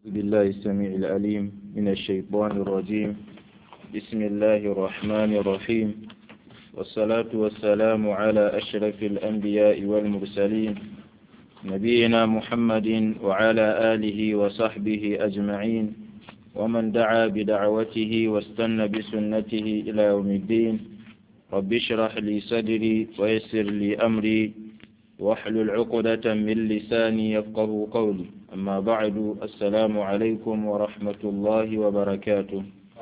بالله السميع العليم من الشيطان الرجيم بسم الله الرحمن الرحيم والصلاة والسلام على أشرف الأنبياء والمرسلين نبينا محمد وعلى آله وصحبه أجمعين ومن دعا بدعوته واستنى بسنته إلى يوم الدين رب اشرح لي صدري ويسر لي أمري واحلل عقدة من لساني يفقه قولي أما بعد السلام عليكم ورحمة الله وبركاته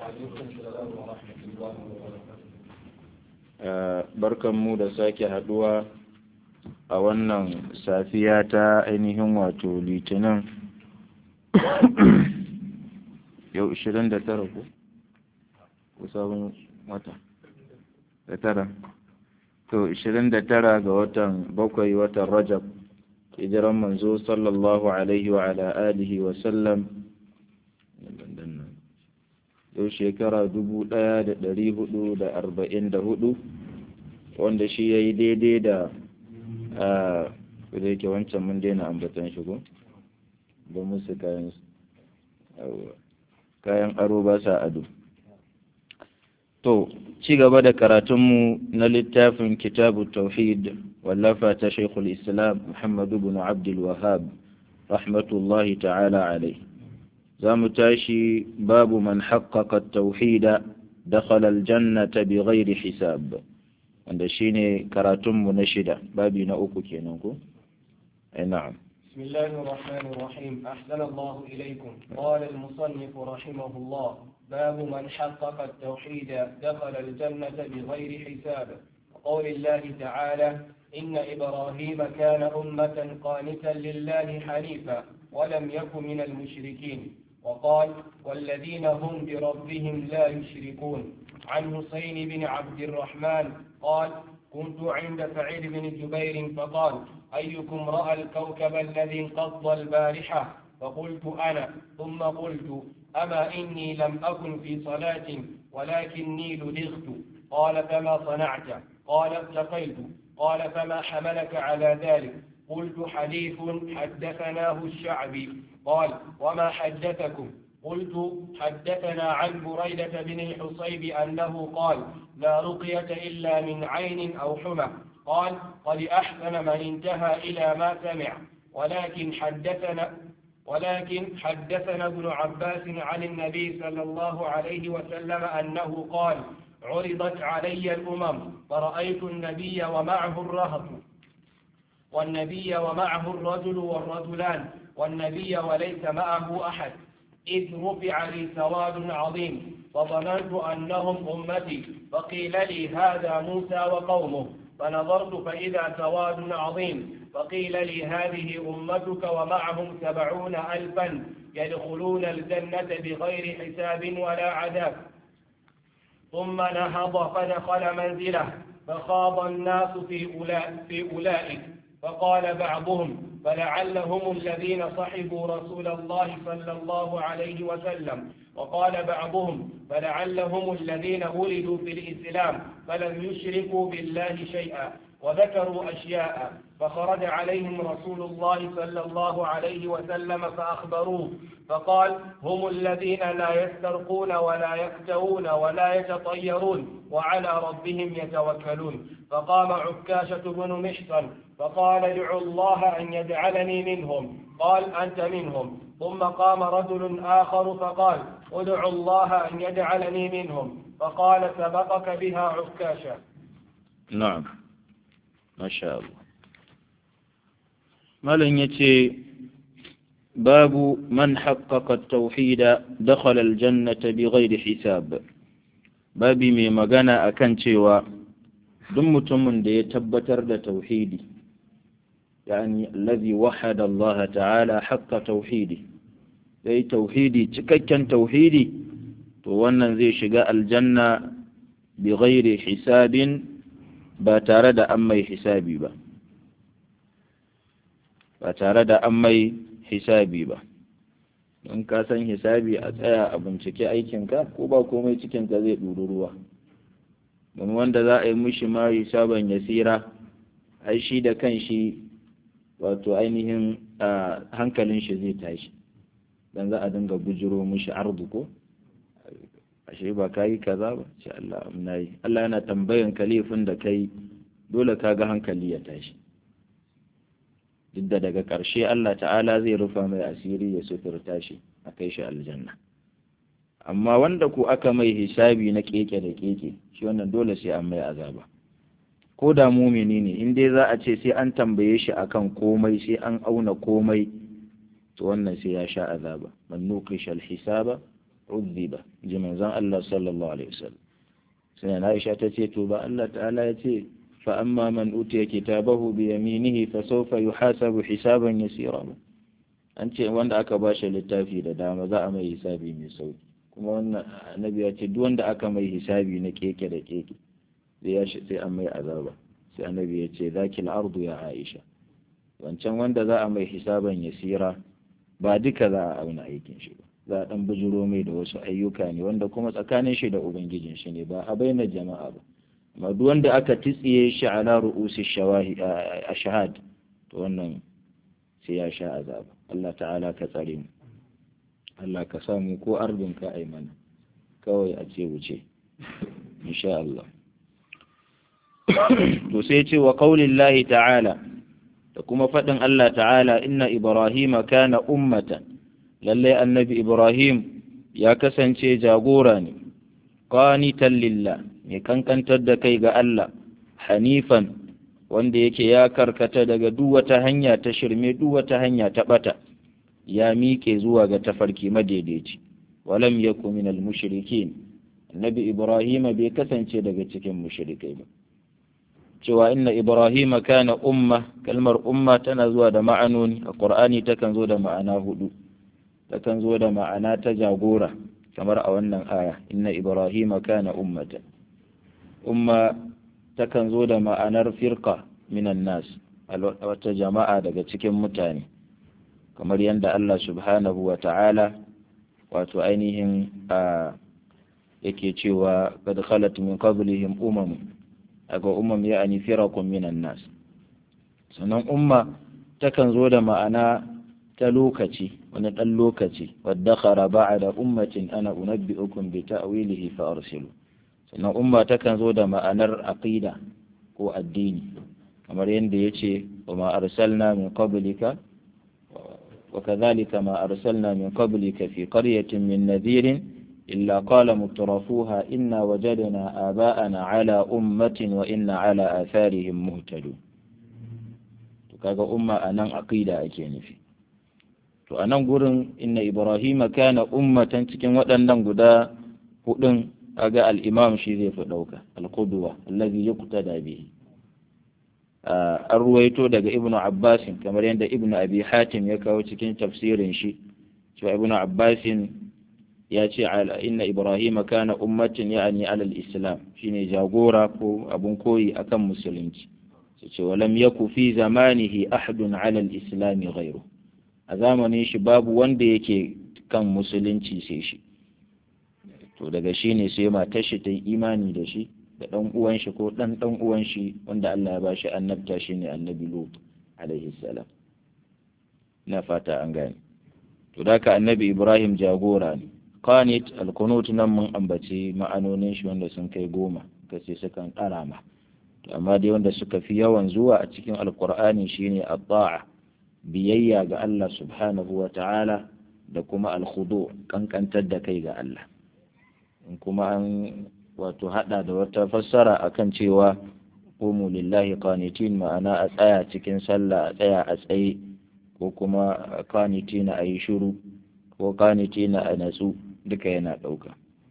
barkan mu da sake haduwa a wannan safiya ta ainihin wato litinin yau 29 ko ko sabon wata da tara to 29 ga watan bakwai watan rajab hijiran manzo sallallahu alaihi wa ala alihi wa sallam yau shekara dubu ɗaya da ɗari hudu da arba'in da hudu wanda shi ya yi daidai da a da yake wancan mun daina ambatan shigo ba musu kayan kayan aro ba sa ado to ci gaba da karatunmu na littafin kitabu tauhid wallafa ta shaikhul islam muhammadu bin abdul wahab rahmatullahi ta'ala alai za mu tashi babu man haqqaqa tauhida dakhala aljannata bighairi hisab wanda shine karatunmu na shida babi na uku kenan ko ai na'am بسم الله الرحمن الرحيم أحسن الله إليكم قال المصنف رحمه الله باب من حقق التوحيد دخل الجنة بغير حساب قول الله تعالى إن إبراهيم كان أمة قانتا لله حنيفا ولم يك من المشركين وقال والذين هم بربهم لا يشركون عن حسين بن عبد الرحمن قال كنت عند سعيد بن جبير فقال أيكم رأى الكوكب الذي انقض البارحة فقلت أنا ثم قلت أما إني لم أكن في صلاة ولكني لدغت قال فما صنعت قال اتقيت قال فما حملك على ذلك قلت حديث حدثناه الشعبي قال وما حدثكم قلت حدثنا عن بريدة بن الحصيب أنه قال لا رقية إلا من عين أو حمى قال قد أحسن من انتهى إلى ما سمع ولكن حدثنا ولكن حدثنا ابن عباس عن النبي صلى الله عليه وسلم أنه قال عرضت علي الأمم فرأيت النبي ومعه الرهط والنبي ومعه الرجل والرجلان والنبي وليس معه أحد إذ رفع لي سواد عظيم فظننت أنهم أمتي فقيل لي هذا موسى وقومه فنظرت فإذا سواد عظيم فقيل لي هذه أمتك ومعهم سبعون ألفا يدخلون الجنة بغير حساب ولا عذاب ثم نهض فدخل منزله فخاض الناس في, أولا في أولئك فقال بعضهم فلعلهم الذين صحبوا رسول الله صلى الله عليه وسلم وقال بعضهم فلعلهم الذين ولدوا في الإسلام فلم يشركوا بالله شيئا وذكروا أشياء فخرج عليهم رسول الله صلى الله عليه وسلم فأخبروه فقال هم الذين لا يسترقون ولا يكتوون ولا يتطيرون وعلى ربهم يتوكلون فقام عكاشة بن محصن فقال ادعوا الله أن يجعلني منهم قال أنت منهم ثم قام رجل آخر فقال ادعوا الله أن يجعلني منهم فقال سبقك بها عكاشة نعم ما شاء الله malam ya ce babu man haƙaƙa tauhida dakhala aljannata bi ghairi hisab babi mai magana akan cewa duk mutumin da ya tabbatar da tauhidi yani allazi wahada Allah ta'ala haqqa tauhidi yayi tauhidi cikakken tauhidi to wannan zai shiga aljanna bi ghairi hisabin ba tare da an mai hisabi ba ba tare da an mai hisabi ba in ka san hisabi a tsaya a bincike aikinka ko ba komai cikinka zai ɗuru ruwa don wanda za a yi mishi ma hisaban yasira ai shi da kan shi wato ainihin hankalin shi zai tashi dan za a dinga bujiro mushi ardu ko ashe ba ka yi kaza ba ce Allah na yi Allah yana tambayan kalifin da kai dole ka ga hankali ya tashi duk da daga ƙarshe Allah ta'ala zai rufa mai asiri ya sufurta shi a kai shi aljanna amma wanda ku aka mai hisabi na keke da keke shi wannan dole sai an mai azaba ko da mumini ne in dai za a ce sai an tambaye shi akan komai sai an auna komai to wannan sai ya sha azaba man nuqisha al-hisaba udhiba ji manzon Allah sallallahu alaihi wasallam sai Aisha ta ce to ba Allah ta'ala ya ce fa amma man utiya kitabahu bi yaminihi fa sawfa yuhasabu hisaban yasira an ce wanda aka ba shi littafi da dama za a mai hisabi mai sauki kuma wannan annabi ya ce duk wanda aka mai hisabi na keke da keke sai sai an mai azaba sai annabi ya ce zakil ardu ya Aisha wancan wanda za a mai hisaban yasira ba duka za a auna aikin shi ba za a dan bujiro mai da wasu ayyuka ne wanda kuma tsakanin shi da ubangijin shi ne ba a bayyana jama'a ba amma duk wanda aka titsiye shi ala ru'usi shawahi a shahad to wannan sai ya sha azaba Allah ta'ala ka tsare mu Allah ka samu ko ardun ka ai mana kawai a ce wuce insha Allah to sai ce wa qaulillahi ta'ala da kuma faɗin Allah ta'ala inna ibrahima kana ummatan lalle annabi ibrahim ya kasance jagora ne qanitan lillah mai kankantar da kai ga Allah hanifan wanda yake ya karkata daga duk wata hanya ta shirme duk wata hanya ta bata ya miƙe zuwa ga tafarki madaidaici walam yakun minal mushrikin annabi ibrahim bai kasance daga cikin mushrikai ba cewa inna ibrahim kana umma kalmar umma tana zuwa da ma'anoni a qur'ani takan zo da ma'ana hudu takan zo da ma'ana ta jagora kamar a wannan aya inna ibrahim kana ummatan umma takan zo da ma'anar firqa minan nas wata jama'a daga cikin mutane kamar yadda Allah subhanahu wa ta'ala wato ainihin a yake cewa qad khalat min qablihim umam aga umam ya'ani firaqun minan nas sannan umma takan zo da ma'ana ta lokaci wani ɗan lokaci wadda khara ba'da ummatin ana unabbi'ukum bi ta'wilihi fa arsilu sannan umma takan zo da ma'anar aqida ko addini kamar yadda yace wa ma arsalna min qablika wa kadhalika ma arsalna min qablika fi qaryatin min nadhirin illa qala mutrafuha inna wajadna aba'ana ala ummatin wa inna ala atharihim muhtadun to kaga umma anan aqida ake nufi to a nan gurin inna ibrahima kana ummatan cikin waɗannan guda hudun aga al-imam shi zai fi ɗauka al-qudwa allazi yuqtada bihi an ruwaito daga ibnu abbasin kamar yadda ibnu abi hatim ya kawo cikin tafsirin shi cewa ibnu abbasin ya ce inna ibrahima kana ummatin ya'ani alal islam shine jagora ko abun koyi akan musulunci sai ce walam yaku fi zamanihi ahadun alal islami ghairu a zamanin shi babu wanda yake kan musulunci sai shi to daga shi ne sai matar shi ta yi imani da shi da ɗan uwan shi ko ɗan ɗan uwan shi wanda Allah ya ba shi annabta shi ne annabi Lut alaihi salam na fata an gane to da ka annabi Ibrahim jagora ne qanit alqunut nan mun ambaci ma'anonin shi wanda sun kai goma kace sukan karama to amma dai wanda suka fi yawan zuwa a cikin alqur'ani shine at-ta'a biyayya ga Allah subhanahu wa ta'ala da kuma alkhudu kankantar da kai ga Allah in kuma an wato hada da wata fassara akan cewa qumu lillahi qanitin ma'ana a tsaya cikin sallah a tsaya a tsaye ko kuma qanitina a yi shiru ko qanitina a natsu duka yana ɗauka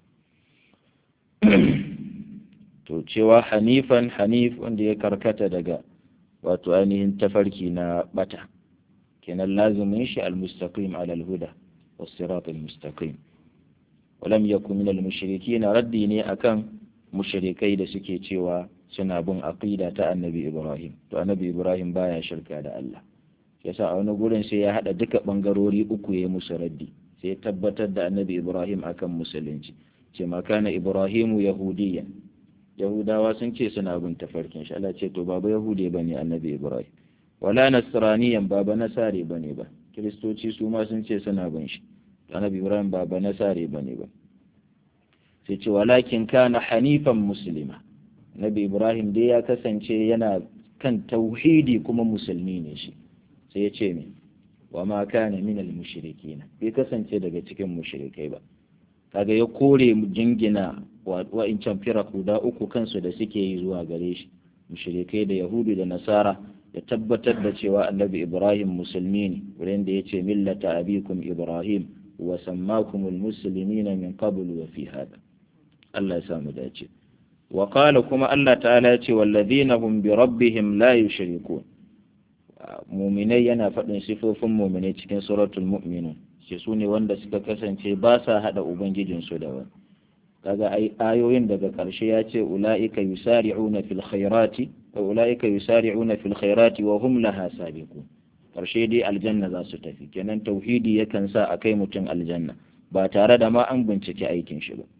to cewa hanifan hanif wanda ya karkata daga wato ainihin tafarki na bata kenan lazimin shi al-mustaqim ala al-huda was-sirat al-mustaqim walam yakun min al-mushrikeen raddi ne akan mushrikai da suke cewa suna bin aqida ta annabi Ibrahim to annabi Ibrahim baya shirka da Allah yasa a wani gurin sai ya hada duka bangarori uku ya musu raddi sai ya tabbatar da annabi Ibrahim akan musulunci ce ma kana Ibrahimu yahudiyyan yahudawa sun ce suna bin tafarkin shi Allah ce to baba yahude bane annabi Ibrahim wala nasraniyan ba ba nasare bane ba kiristoci su ma sun ce suna bin shi annabi ibrahim ba ba nasare bane ba sai ce walakin kana hanifan muslima nabi ibrahim dai ya kasance yana kan tauhidi kuma musulmi ne shi sai ya ce min wa ma kana min al mushrikin bai kasance daga cikin mushrikai ba kaga ya kore jingina wa'incan firaku da uku kansu da suke yi zuwa gare shi mushrikai da yahudu da nasara ya tabbatar da cewa annabi ibrahim musulmi ne wurin da ya ce millata abikum ibrahim wa sammakumul muslimina min qabl wa fi hada Allah ya samu dace wa qala kuma Allah ta'ala ya ce walladhina hum bi rabbihim la yushrikun mu'minai yana faɗin sifofin mu'minai cikin suratul mu'minun ce su ne wanda suka kasance ba sa hada ubangijinsu da wani kaga ayoyin daga ƙarshe ya ce ula'ika yusari'una fil khairati wa ula'ika yusari'una fil khairati wa hum laha sabiqun ƙarshe dai aljanna za su tafi kenan tauhidi yakan sa a kai mutum aljanna ba tare da ma an bincike aikin shi ba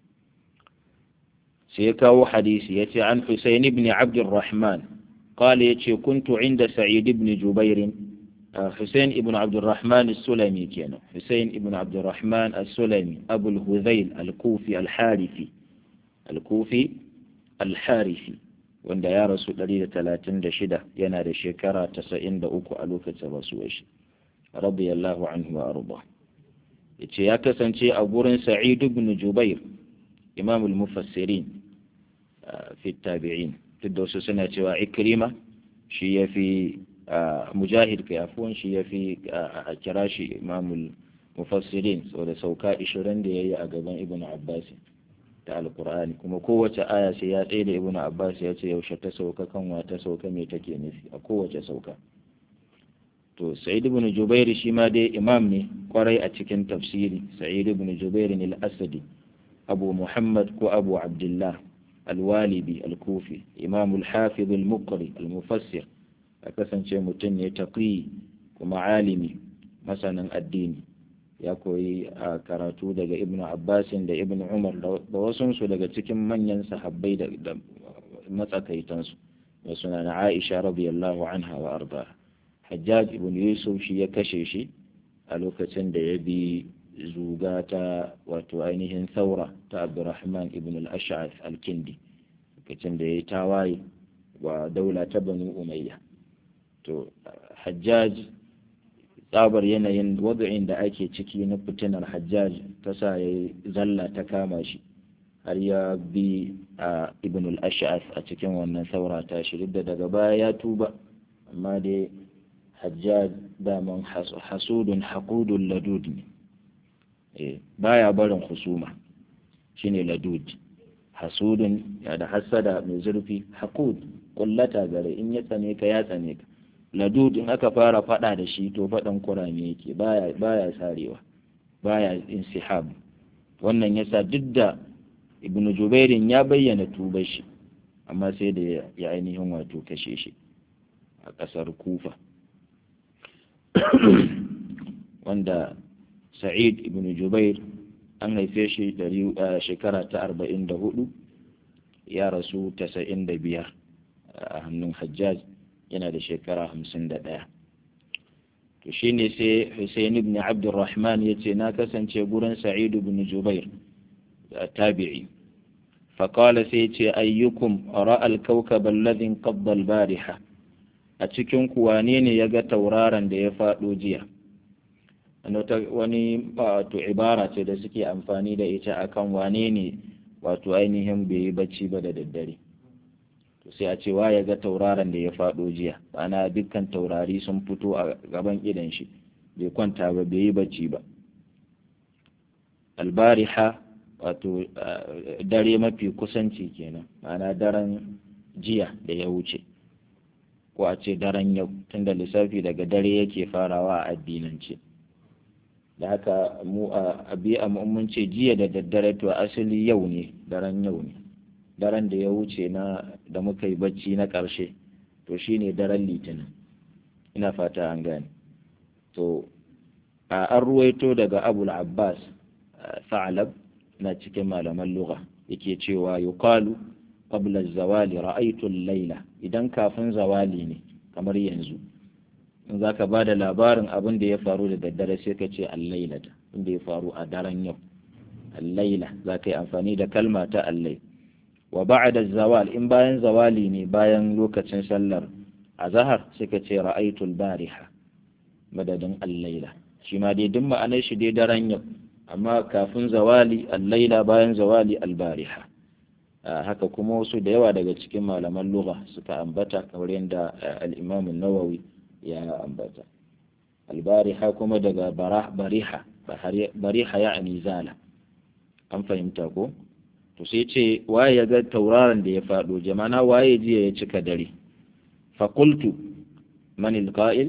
sai ya kawo hadisi ya ce an Husayn ibn Abdurrahman قال يتي كنت عند سعيد بن جبير حسين ابن عبد الرحمن السلمي كان حسين ابن عبد الرحمن السلمي أبو الهذيل الكوفي الحارثي الكوفي الحارثي wanda ya rasu 136 yana da shekara 93 a lokacin rasuwar shi radiyallahu anhu wa arda yace ya kasance a gurin Sa'id ibn Jubair Imam al-Mufassirin fi tabi'in duk da wasu suna cewa Ikrima shi yafi mujahid kai afuwan shi ya fi a kira shi imamul mufassirin saboda sauka 20 da ya yi a gaban ibn abbas ta alkur'ani kuma kowace aya sai ya tsaye da ibn abbas ya ce yaushe ta sauka kanwa ta sauka me take nufi a kowace sauka to sa'id ibn jubair shi ma dai imam ne kwarai a cikin tafsiri sa'id ibn jubair al-asadi abu muhammad ko abu abdullah al-walibi al-kufi imam al-hafiz al-muqri al-mufassir a kasance mutum ne taƙi kuma alimi masanin addini ya koyi a karatu daga ibn abbasin da ibn umar da wasunsu daga cikin manyan sahabbai da matsakaitansu da suna na aisha radiyallahu anha wa arda hajjaj ibn yusuf shi ya kashe shi a lokacin da ya bi zuga ta wato ainihin saura ta abdurrahman ibn al-ash'ath al-kindi lokacin da ya yi tawaye wa daula ta banu umayya to hajjaj tsabar yanayin wadu'in da ake ciki na fitinar hajjaj ta sa ya zalla ta kama shi har ya bi a ibn al-ash'as a cikin wannan saura ta shi da daga baya ya tuba amma dai hajjaj daman hasudun haƙudun ladud ne baya barin husuma shine ladud hasudun ya da hassada mai zurfi haƙud kullata gare in ya tsane ka ya tsane ka ladud in aka fara fada da shi to fadan kurame yake baya baya sarewa baya insihab wannan yasa duk da ibnu jubairin ya bayyana tubar shi amma sai da ya ainihin wato kashe shi a kasar kufa wanda sa'id ibnu jubair an haife shi shekara ta arba'in da hudu ya rasu tasa'in da biyar a hannun hajjaj yana da shekara hamsin da ɗaya to shi ne sai Hussein ibn Abdurrahman ya ce na kasance gurin Sa'id ibn Jubair tabi'i faƙala sai ce ayyukum ra'al kawkab alladhi qabda al-bariha a cikin ku wane ne ya ga tauraron da ya faɗo jiya wani wato ibara ce da suke amfani da ita akan wane ne wato ainihin bai yi bacci ba da daddare to sai a ce wa ya ga tauraron da ya faɗo jiya ana dukkan taurari sun fito a gaban idan shi bai kwanta ba bai yi bacci ba albariha wato dare mafi kusanci kenan ma'ana daren jiya da ya wuce ko a ce daren yau tunda lissafi daga dare yake farawa a addinance da haka mu a biya mun ce jiya da daddare to asali yau ne daren yau ne daren da ya wuce na da muka yi bacci na ƙarshe to shine daren litinin ina fata an gane to a an ruwaito daga abul abbas sa'alab na cikin malaman lugha yake cewa yuqalu qabla zawali ra'aytu al-laila idan kafin zawali ne kamar yanzu in zaka bada labarin abin da ya faru da daddare sai ka ce al-lailata inda ya faru a daren yau al-laila za ka yi amfani da kalma ta allai wa ba'da zawal in bayan zawali ne bayan lokacin sallar azhar suka ce ra'aytul bariha madadin al-laila shi ma dai duk ma'anar shi dai daren yau amma kafin zawali al-laila bayan zawali al-bariha haka kuma wasu da yawa daga cikin malaman lugha suka ambata kamar yadda al-imam an-nawawi ya ambata al-bariha kuma daga bariha bariha ya'ni zala an fahimta ko to sai ce waye ya ga tauraron da ya faɗo jama'a waye jiya ya cika dare faƙultu man alqa'il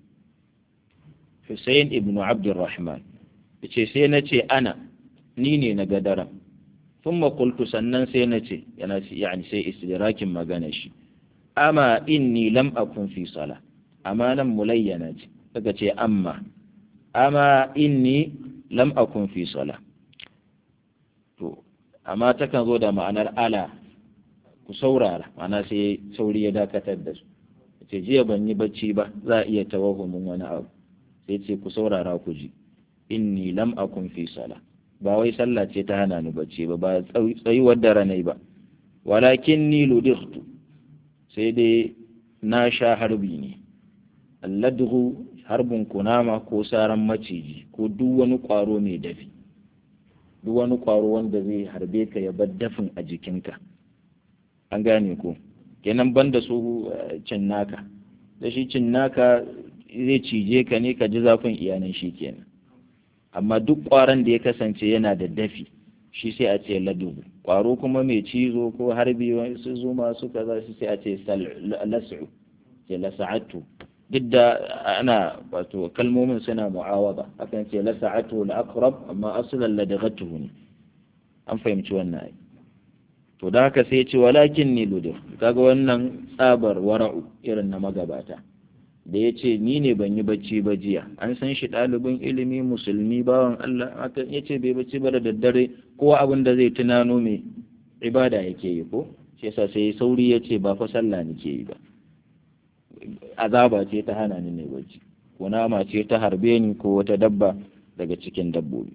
Hussein ibn Abdurrahman yace sai na ce ana ni ne na ga daren thumma qultu sannan sai na ce yana yani sai istidrakin magana shi amma inni lam akun fi sala amma nan mulayyana ce kaga ce amma amma inni lam akun fi sala to amma takan zo da ma'anar ala ku saurara ma'ana sai sauri ya dakatar da su ce jiya ban yi bacci ba za a iya tawahumin wani abu sai ce ku saurara ku ji inni lam akun fi sala ba wai sallah ce ta hana ni bacci ba ba tsayuwar da ranai ba walakin ni ludightu sai dai na sha harbi ne alladhu harbin kunama ko saran maciji ko duk wani kwaro mai dafi duk wani ƙwaro wanda zai harbe ka ya bar dafin a jikinka an gane ko kenan banda su cinnaka da shi cinnaka zai cije ka ne ka ji zafin iyanan shi kenan amma duk ƙwaron da ya kasance yana da dafi shi sai a ce ladubu ƙwaro kuma mai cizo ko harbi su zuma su kaza shi sai a ce lasu ce lasa'atu duk da ana wato kalmomin suna mu'awaba akan ce la sa'atu la aqrab amma aslan la daghatuhu ne an fahimci wannan ai to da haka sai ce walakin ni ludur kaga wannan tsabar wara'u irin na magabata da ya ce ni ne ban yi bacci ba jiya an san shi ɗalibin ilimi musulmi bawan Allah aka ya ce bai bacci ba da daddare ko abin da zai tunano mai ibada yake yi ko shi yasa sai sauri ya ce ba fa sallah nake yi ba azaba ce ta hana ni ne bacci ko nama ce ta harbe ni ko wata dabba daga cikin dabbobi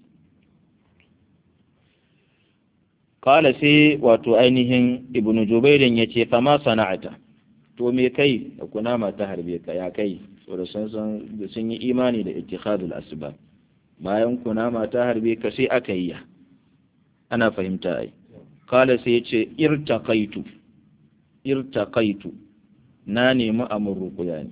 kala sai wato ainihin ibnu jubairin ya ce fama sana'ata to me kai da kunama ta harbe ka ya kai saboda sun san sun yi imani da ittikhadul asbab bayan kunama ta harbe ka sai aka yi ana fahimta ai kala sai ya ce irtaqaitu irtaqaitu na nemi amur rukuya ne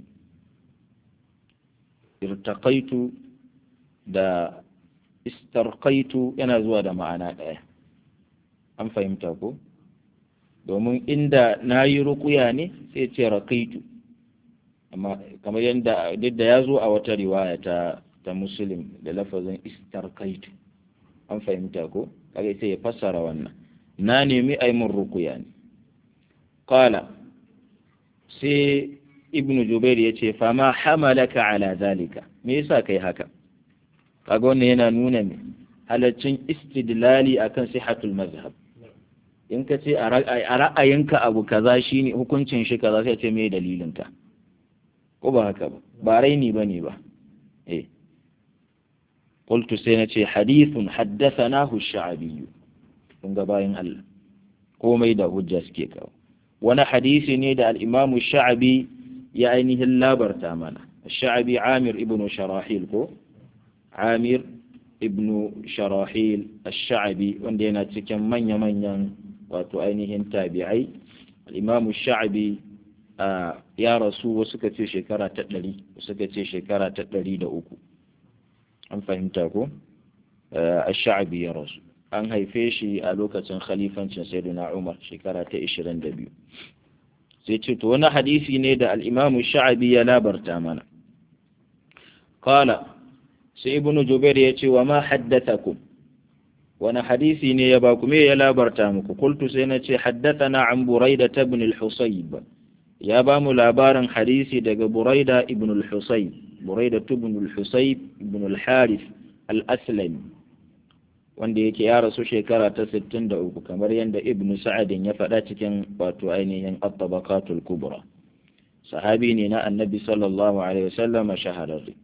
irtaqaitu da istarqaitu yana zuwa da ma'ana ɗaya an fahimta ko domin inda na yi rukuya ne sai ce raƙaitu amma kamar yadda duk da ya zo a wata riwaya ta ta muslim da lafazin istarqaitu an fahimta ko kaga sai ya fassara wannan na nemi aimun rukuya ne qala sai ibn jubair ya ce fama hamalaka ala zalika me yasa kai haka kaga wannan yana nuna me halaccin istidlali akan sihatul mazhab in ka ce a ra'ayinka abu kaza shine hukuncin shi kaza sai ce me dalilin ka ko ba haka ba ba raini bane ba eh qultu sai na ce hadithun haddathanahu ash-sha'bi kun ga bayan Allah komai da hujja suke kawo wani hadisi ne da al'imamu sha'abi ya ainihin labarta mana sha'abi amir ibn sharahil ko amir ibn sharahil sha'abi wanda yana cikin manya-manyan wato ainihin tabi'ai al'imamu sha'abi ya rasu wasu ka ce shekara ta ɗari wasu ka ce shekara ta ɗari da uku an fahimta ko sha'abi ya rasu an haife shi a lokacin khalifancin sayyidina Umar shekara ta 22 sai ce to wani hadisi ne da al-Imam Sha'abi ya labarta mana qala sai ibn Jubair ya ce wa ma haddathakum wani hadisi ne ya baku me ya labarta muku qultu sai na ce haddathana an Buraida ibn al-Husayb ya ba mu labarin hadisi daga Buraida ibn al-Husayb Buraida ibn al-Husayb ibn al-Harith al-Aslami wanda yake ya rasu shekara ta 63 kamar yadda ibn sa'adin ya faɗa cikin wato ainihin at-tabaqatul kubra sahabi ne na annabi sallallahu alaihi wasallam shahararri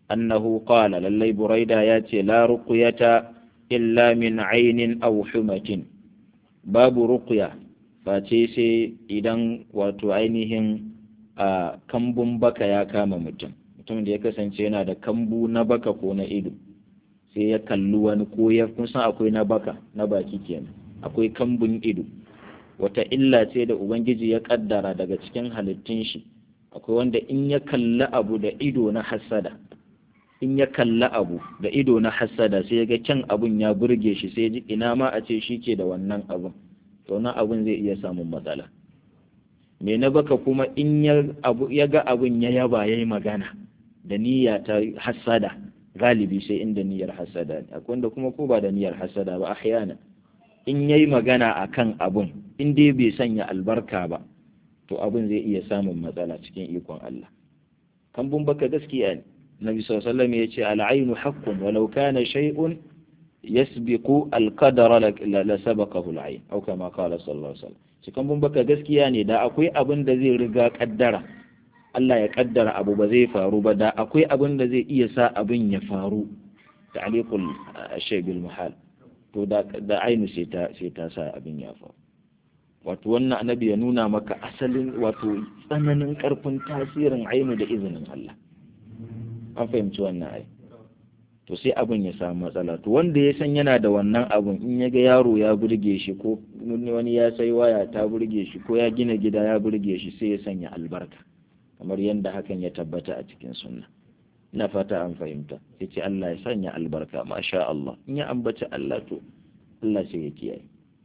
annahu qala lallai buraida ya ce la ruqyata illa min ainin aw humatin babu ruqya face sai idan wato ainihin a kambun baka ya kama mutum mutum da ya kasance yana da kambu na baka ko na ido sai ya kalli wani ko ya kun san akwai na baka na baki kenan akwai kambun ido wata illa ce da ubangiji ya kaddara daga cikin halittun shi akwai wanda in ya kalli abu da ido na hasada in ya kalli abu da ido na hasada sai ya ga kyan abun ya burge shi sai ji ina ma a ce shi ke da wannan abun to na abun zai iya samun matsala me na baka kuma in ya ga abun ya yaba ya yi magana da niyya ta hasada galibi sai inda niyyar hasada ne akwai wanda kuma ko ba da niyyar hasada ba ahyana in yayi magana akan abun in dai bai sanya albarka ba to abun zai iya samun matsala cikin ikon Allah kambun baka gaskiya ne Nabi sallallahu alaihi wasallam yace al-aynu haqqun walau kana shay'un yasbiqu al-qadara la sabaqahu al-ayn aw kama qala sallallahu alaihi wasallam shi kambun baka gaskiya ne da akwai abin da zai riga kaddara Allah ya kaddara abu ba zai faru ba da akwai abin da zai iya sa abin ya faru ta'liqul shay bil muhal to da da ainu sai ta sai ta sa abin ya faru wato wannan annabi ya nuna maka asalin wato tsananin karfin tasirin ainu da izinin Allah an fahimci wannan ai to sai abin ya samu matsala to wanda ya san yana da wannan abun in ya ga yaro ya burge shi ko wani ya sai waya ta burge shi ko ya gina gida ya burge shi sai ya sanya albarka kamar yadda hakan ya tabbata a cikin sunna ina fata an fahimta ya ce Allah ya sanya albarka masha Allah in ya ambaci Allah to Allah sai ya kiyaye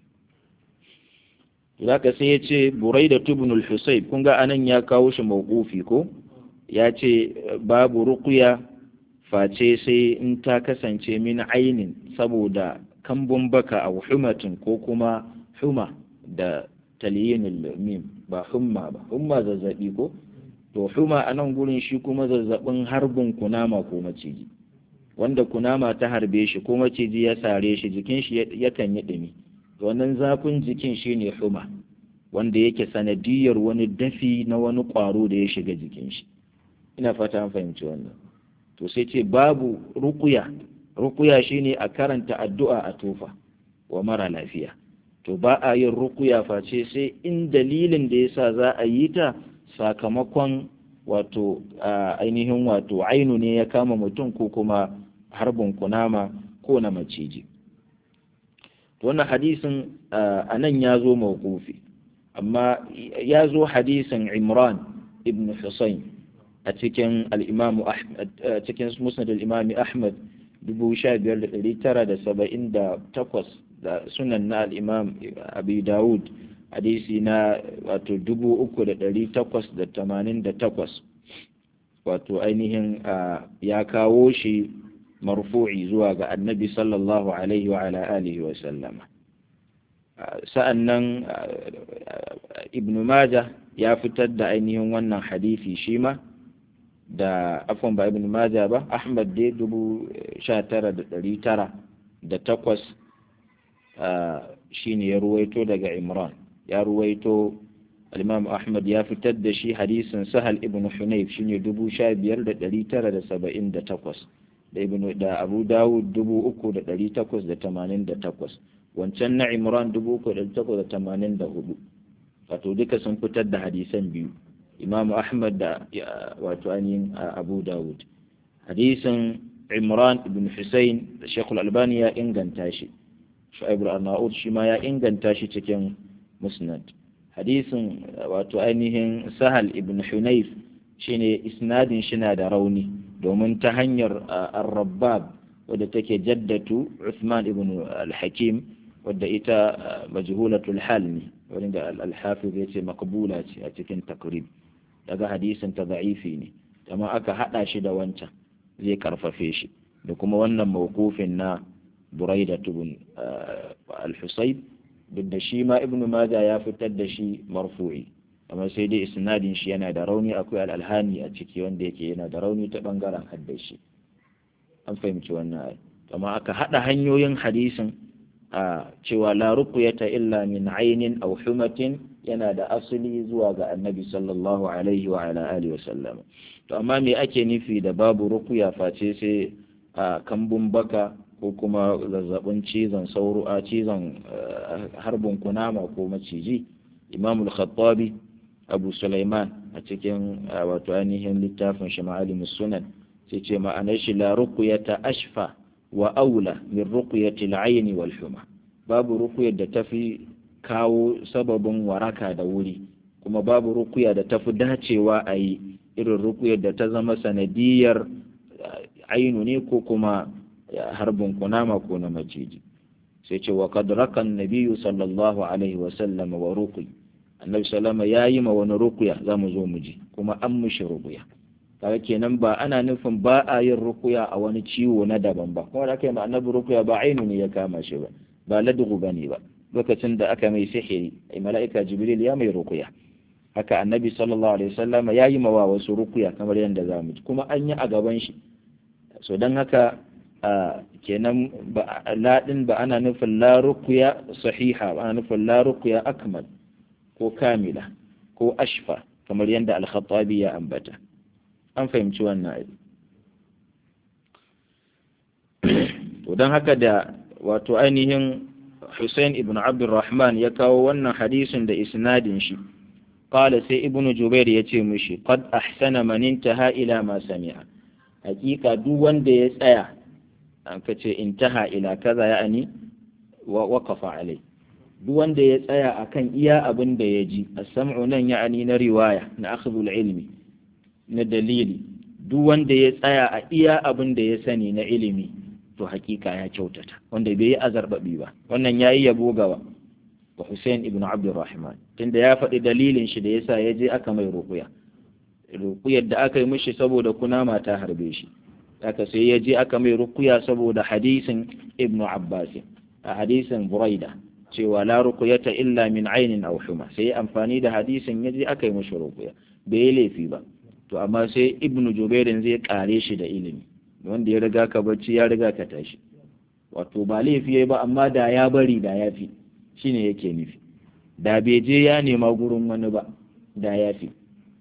zaka sai ya ce Buraida ibn al-Husayb kun ga anan ya kawo shi mawqufi ko ya ce babu ruqya face sai in ta kasance min ainin saboda kambun baka a humatin ko kuma huma da taliyinul mim ba humma ba humma zazzabi ko to huma a nan gurin shi kuma zazzabin harbin kunama ko maciji wanda kunama ta harbe shi ko maciji ya sare shi jikin shi yakan yi ɗumi wannan zafin jikin shi ne huma wanda yake sanadiyar wani dafi na wani ƙwaro da ya shiga jikin shi ina fata an fahimci wannan to sai ce babu rukuya rukuya shine a karanta addu'a a tofa wa mara lafiya to ba a yin rukuya face sai in dalilin da yasa za a yi ta sakamakon wato ainihin wato ainu ne ya kama mutum ko kuma harbin kunama ko na maciji wannan hadisin a nan ya zo mawqufi amma ya zo hadisin imran ibn husayn a cikin al'imamu a cikin musnad al'imami ahmad 1578 da sunan na al'imam abi dawud hadisi na wato 3888 wato ainihin ya kawo shi marfu'i zuwa ga annabi sallallahu alaihi wa ala alihi wa sallama sa'an nan ibn Majah ya fitar da ainihin wannan hadisi shi ma da afon ba ibn Majah ba Ahmad dai dubu sha tara da ɗari tara da takwas shi ne ya ruwaito daga Imran ya ruwaito al-Imam Ahmad ya fitar da shi hadisin Sahal ibn Hunayf shi ne dubu sha biyar da ɗari tara da saba'in da takwas da ibn da Abu Dawud dubu uku da ɗari takwas da tamanin da takwas wancan na Imran dubu uku da takwas da tamanin da hudu wato duka sun fitar da hadisan biyu Imam Ahmad da wato ainihin Abu Dawud hadisin Imran ibn Hussein da Sheikh Al-Albani ya inganta shi Shu'aib al-Arnaud shi ma ya inganta shi cikin Musnad hadisin wato ainihin Sahal ibn Hunayf shine isnadin shi na da rauni domin ta hanyar Ar-Rabbab wadda take jaddatu Uthman ibn al-Hakim wadda ita majhulatul hal ne wanda al-hafiz yace makbula ce a cikin takrib daga hadisin ta da'ifi ne amma aka hada shi da wancan zai karfafe shi da kuma wannan mawqufin na Buraida ibn al-Husayb duk da shi ma Ibn Majah ya fitar da shi marfu'i amma sai dai isnadin shi yana da rauni akwai al-alhani a ciki wanda yake yana da rauni ta bangaren haddashi an fahimci wannan amma aka hada hanyoyin hadisin a cewa la ruqyata illa min ainin aw humatin yana da asali zuwa ga annabi sallallahu alaihi wa ala alihi wa sallam to amma me ake nufi da babu rukuya face sai a kambun baka ko kuma zazzabin cizon sauro a cizon harbin kunama ko maciji imamul khattabi abu sulaiman a cikin wato ainihin littafin shi ma'alimus sunan sai ce ma'anar shi la ruqyata ashfa wa aula min ruqyati al-ayn wal huma babu ruqyar da tafi kawo sababin waraka da wuri kuma babu ruqya da tafi dacewa a yi irin ruqyar da ta zama sanadiyar ainu ne ko kuma harbin kunama ko na maciji sai ce wa qad rakan nabiyyu sallallahu alaihi wa sallam wa ruqi annabi sallama yayi ma wani ruqya zamu zo mu ji kuma an mushi ruqya kaga kenan ba ana nufin ba a yin rukuya a wani ciwo na daban ba kuma da aka yi ma annabi rukuya ba ainu ne ya kama shi ba ba ladugu bane ba lokacin da aka mai sihiri ai mala'ika jibril ya mai rukuya haka annabi sallallahu alaihi wasallam ya yi mawa wasu rukuya kamar yadda za mu ji kuma an yi a gaban shi so don haka kenan ba ladin ba ana nufin la rukuya sahiha ba ana nufin la rukuya akmal ko kamila ko ashfa kamar yadda al-khattabi ya ambata an fahimci wannan ayi to don haka da wato ainihin Hussein ibn Abdurrahman ya kawo wannan hadisin da isnadin shi qala sai ibnu Jubair ya ce mishi qad ahsana man intaha ila ma sami'a hakika duk wanda ya tsaya an kace intaha ila kaza ya'ani wa waqafa alai duk wanda ya tsaya akan iya abin da ya ji as-sam'u nan ya'ani na riwaya na akhdhul ilmi na dalili duk wanda ya tsaya a iya abin da ya sani na ilimi to hakika ya kyautata wanda bai yi azarbabi ba wannan yayi yabo gawa wa Hussein ibn Abdurrahman tunda ya faɗi dalilin shi da yasa ya je aka mai rukuya rukuyar da aka yi mishi saboda kunama ta harbe shi haka sai ya je aka mai rukuya saboda hadisin ibn Abbas a hadisin Buraida cewa la rukuyata illa min ainin aw huma sai amfani da hadisin ya je aka yi mishi rukuya bai yi laifi ba to amma sai ibnu jubairin zai kare shi da ilimi wanda ya riga ka bacci ya riga ka tashi wato ba laifi yayi ba amma da ya bari da ya fi shine yake nufi da bai je ya nema gurin wani ba da ya fi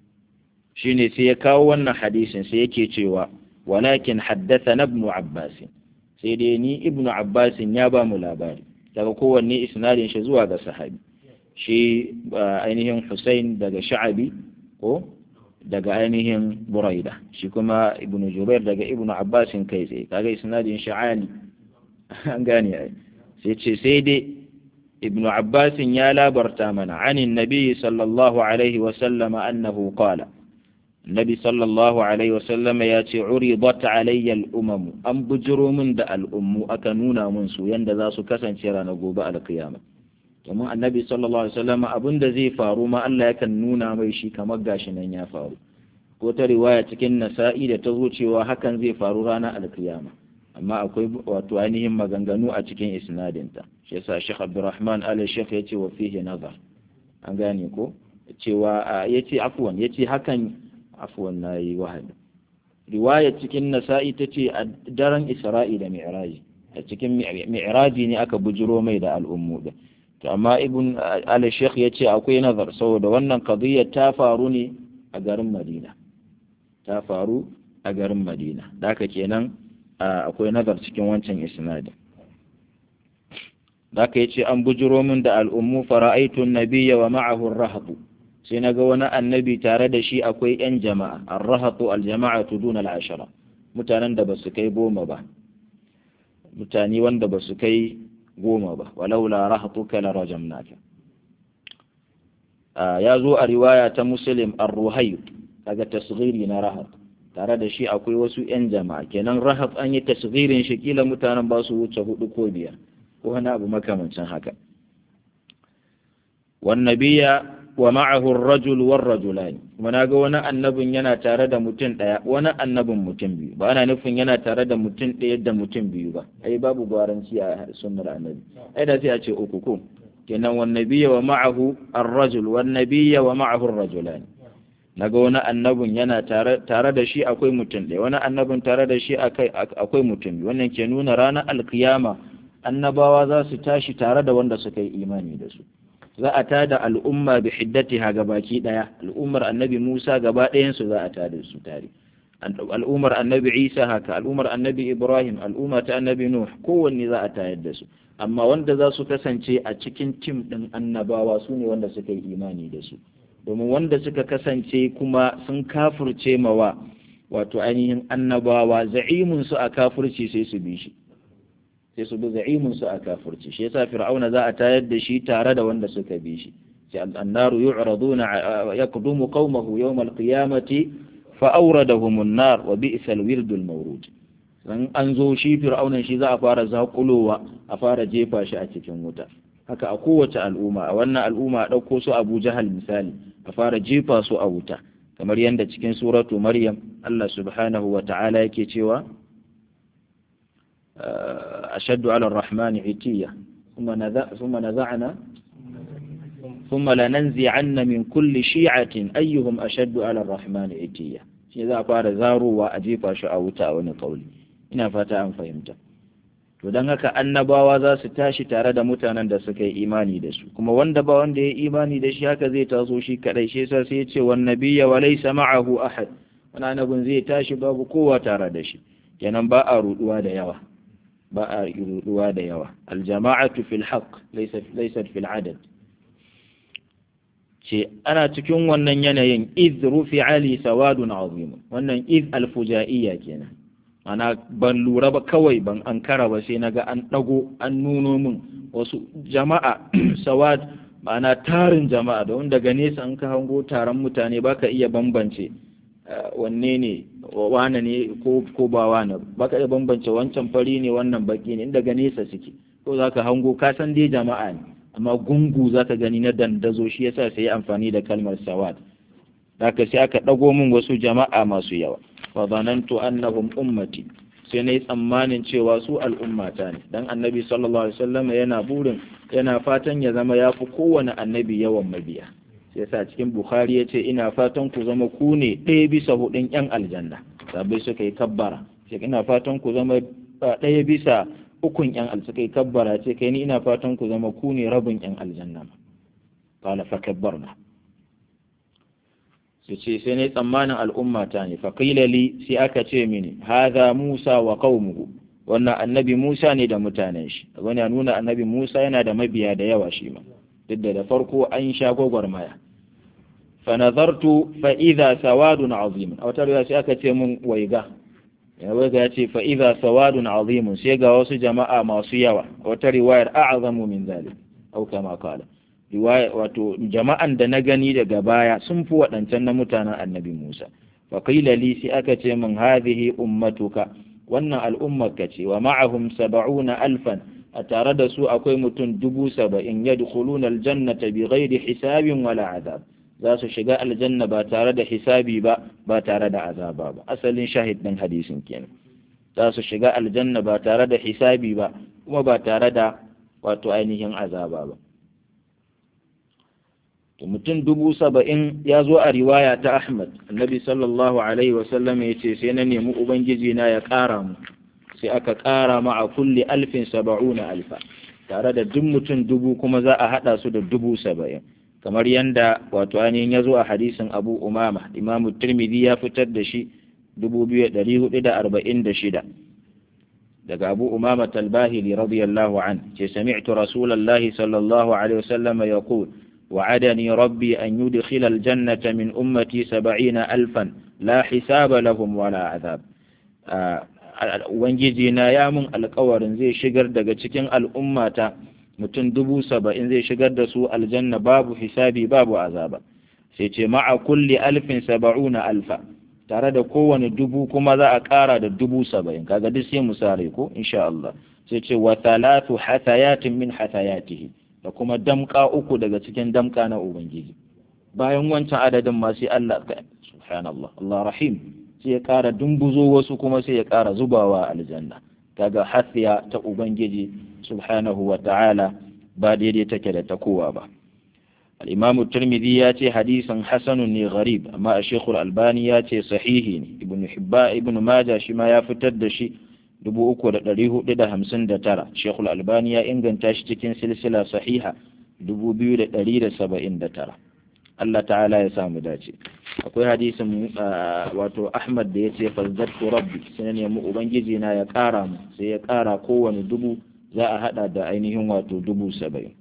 shine sai ya kawo wannan hadisin sai yake cewa walakin haddathana ibnu abbas sai dai ni ibnu abbas ya ba mu labari daga kowanne isnadin shi zuwa ga sahabi shi ainihin Hussein daga Sha'abi ko daga ainihin Buraida shi kuma Ibn Jubair daga Ibn Abbas kai tsaye kaga isnadin sha'ani an gane ai sai ce sai dai Ibn Abbas ya labarta mana anin Nabi sallallahu alaihi wa sallama annahu qala Nabi sallallahu alaihi wa sallama ya ce uridat alayya al-umam an bujiro min da al'ummu aka nuna mun su yanda za su kasance ranar gobe al-qiyamah domin annabi sallallahu alaihi wasallam abin da zai faru ma Allah yakan nuna mai shi kamar gashi nan ya faru ko ta riwaya cikin nasa'i da ta zo cewa hakan zai faru ranar alkiyama amma akwai wato ainihin maganganu a cikin isnadinta shi yasa Sheikh Abdurrahman Ali Sheikh yace wa fihi nazar an gane ko cewa yace afwan yace hakan afwan nayi wahad riwaya cikin nasa'i tace a daren Isra'i da Mi'raji a cikin Mi'raji ne aka bujiro mai da al'ummu din to amma ibn al-sheikh ya ce akwai nazar saboda wannan qadiyya ta faru ne a garin madina ta faru a garin madina da haka kenan akwai nazar cikin wancan isnadi da haka yace an bujiro min da al'ummu fara'aitu nabiyya wa ma'ahu ar-rahatu sai naga wani annabi tare da shi akwai yan jama'a ar-rahatu al-jama'atu duna al-ashara mutanen da basu kai goma ba mutane wanda basu kai goma ba walaula rahatuka la rajamnaka ya zo a riwaya ta muslim ar-ruhayy daga tasghiri na rahat tare da shi akwai wasu yan jama'a kenan rahat an yi tasghirin shi kila mutanen ba su wuce hudu ko biyar ko wani abu makamancin haka wan nabiyya wa ma'ahu ar-rajul war-rajulani kuma naga wani annabin yana tare da mutum daya wani annabin mutum biyu ba ana nufin yana tare da mutum daya da mutum biyu ba ai babu gwaranci a sunnar annabi ai da sai a ce uku ko kenan wan nabiyya wa ma'ahu ar-rajul wan nabiyya wa ma'ahu ar-rajulani naga wani annabin yana tare tare da shi akwai mutum daya wani annabin tare da shi akai akwai mutum biyu wannan ke nuna ranar alkiyama annabawa za su tashi tare da wanda suka yi imani da su za a tada al'umma bi hiddatiha gabaki daya al'ummar annabi Musa gaba ɗayan su za a tada su tare al'ummar annabi Isa haka al'ummar annabi Ibrahim al'umma ta annabi Nuh kowanne za a tayar da su amma wanda za su kasance a cikin tim ɗin annabawa su ne wanda suka yi imani da su domin wanda suka kasance kuma sun kafurce mawa wato ainihin annabawa za'imun su a kafurci sai su bi shi sai su bi za'imun su a kafurci shi yasa fir'auna za a tayar da shi tare da wanda suka bi shi sai annaru yu'raduna yaqdumu qaumahu yawm al-qiyamati fa awradahum an-nar wa bi'sal wirdul mawrud dan an zo shi fir'aunan shi za a fara zakulowa a fara jefa shi a cikin wuta haka a kowace al'umma a wannan al'umma a ɗauko su abu jahal misali a fara jefa su a wuta kamar yadda cikin suratu maryam Allah subhanahu wa ta'ala yake cewa ashaddu ala ar-rahmani itiya thumma naza'na thumma lananzi'anna min kulli shi'atin ayyuhum ashaddu ala ar-rahmani itiya shi za a fara zarowa a jefa shi a wuta a wani kauli ina fata an fahimta to don haka annabawa za su tashi tare da mutanen da suka yi imani da su kuma wanda ba wanda ya yi imani da shi haka zai taso shi kadai shi yasa sai ya ce wan nabiyya wa laysa ma'ahu ahad wani annabin zai tashi babu kowa tare da shi kenan ba a ruduwa da yawa ba a ruduwa da yawa aljama'atu fil haqq laysa laysa fil adad ce ana cikin wannan yanayin iz rufi ali sawadun azim wannan iz alfujaiya kenan ana ban lura ba kawai ban ankara ba sai naga an dago an nuno min wasu jama'a sawad ma'ana tarin jama'a da wanda daga nesa an ka hango taron mutane baka iya bambance wanne ne wane ne ko ko ba wane baka iya bambance wancan fari ne wannan baki ne daga nesa suke ko zaka hango ka san dai jama'a ne amma gungu zaka gani na dandazo shi yasa sai amfani da kalmar sawad haka sai aka dago min wasu jama'a masu yawa fa zanantu annahum ummati sai nayi tsammanin cewa su al'ummata ne dan annabi sallallahu alaihi wasallam yana burin yana fatan ya zama yafi kowane annabi yawan mabiya sai sa cikin bukhari yace ina fatan ku zama ku ne ɗaya bisa hudun yan aljanna sabai suka yi kabbara sai ina fatan ku zama ɗaya bisa ukun yan al suka yi kabbara ce kai ni ina fatan ku zama ku ne rabin yan aljanna qala fa kabbarna su ce sai ne tsammanin al'ummata ne faƙila li sai aka ce mini haza musa wa qaumuhu wannan annabi musa ne da mutanen shi wani ya nuna annabi musa yana da mabiya da yawa shi ma duk da da farko an sha gwagwarmaya fa nazartu fa idza sawadun azim a wata riwaya sai aka ce mun waiga ya waiga ya ce fa idza sawadun azim sai ga wasu jama'a masu yawa a wata riwayar a'zamu min zalik au kama qala riwaya wato jama'an da na gani daga baya sun fi waɗancan na mutanen annabi Musa fa qila li sai aka ce min hadhihi ummatuka wannan al'ummarka ce wa ma'ahum sab'una alfan a tare da su akwai mutum dubu saba'in yadkhuluna aljannata bighairi hisabin wala azab za su shiga aljanna ba tare da hisabi ba ba tare da azaba ba asalin shahid din hadisin kenan za su shiga aljanna ba tare da hisabi ba kuma ba tare da wato ainihin azaba ba to mutum dubu saba'in ya zo a riwaya ta Ahmad annabi sallallahu alaihi wasallam ya ce sai na nemi ubangiji na ya ƙara mu sai aka ƙara ma a kulli alfin saba'una alfa tare da duk mutum dubu kuma za a haɗa su da dubu saba'in kamar yanda wato ainihin ya zo a hadisin abu umama imamu tirmidhi ya fitar da shi dubu biyu ɗari hudu da arba'in da shida daga abu umama talbahili radiyallahu an ce sami'tu rasulallahi sallallahu alaihi wasallam yaqul وعدني ربي أن يدخل الجنة من أمتي سبعين ألفا لا حساب لهم ولا عذاب Ubangiji na ya mun alkawarin zai shigar daga cikin al'ummata mutum dubu saba'in zai shigar da su aljanna babu hisabi babu azaba sai ce ma'a kulli alfin saba'una alfa tare da kowane dubu kuma za a ƙara da dubu saba'in kaga duk sai mu sare ko insha Allah sai ce wa thalathu hathayatin min hathayatihi da kuma damka uku daga cikin damka na Ubangiji. Bayan wancan adadin ma sai Allah subhanallah Allah rahim sai ya ƙara dumbuzo wasu kuma sai ya ƙara zubawa aljanna. Kaga hasiya ta Ubangiji subhanahu wa ta'ala ba daidai take da ta kowa ba. Al-Imam Tirmidhi ya ce hadisin hasanun ne gharib amma a Sheikhul Albani ya ce sahihi ne Ibn Hibba Ibn Majah shi ma ya fitar da shi dubu uku da ɗari hudu da hamsin da tara shekul albani ya inganta shi cikin silsila sahiha dubu biyu da ɗari da saba'in da tara Allah ta'ala ya samu dace akwai hadisin wato Ahmad da ya ce fazzattu rabbi sai na nemi ubangiji na ya ƙara mu sai ya ƙara kowane dubu za a hada da ainihin wato dubu saba'in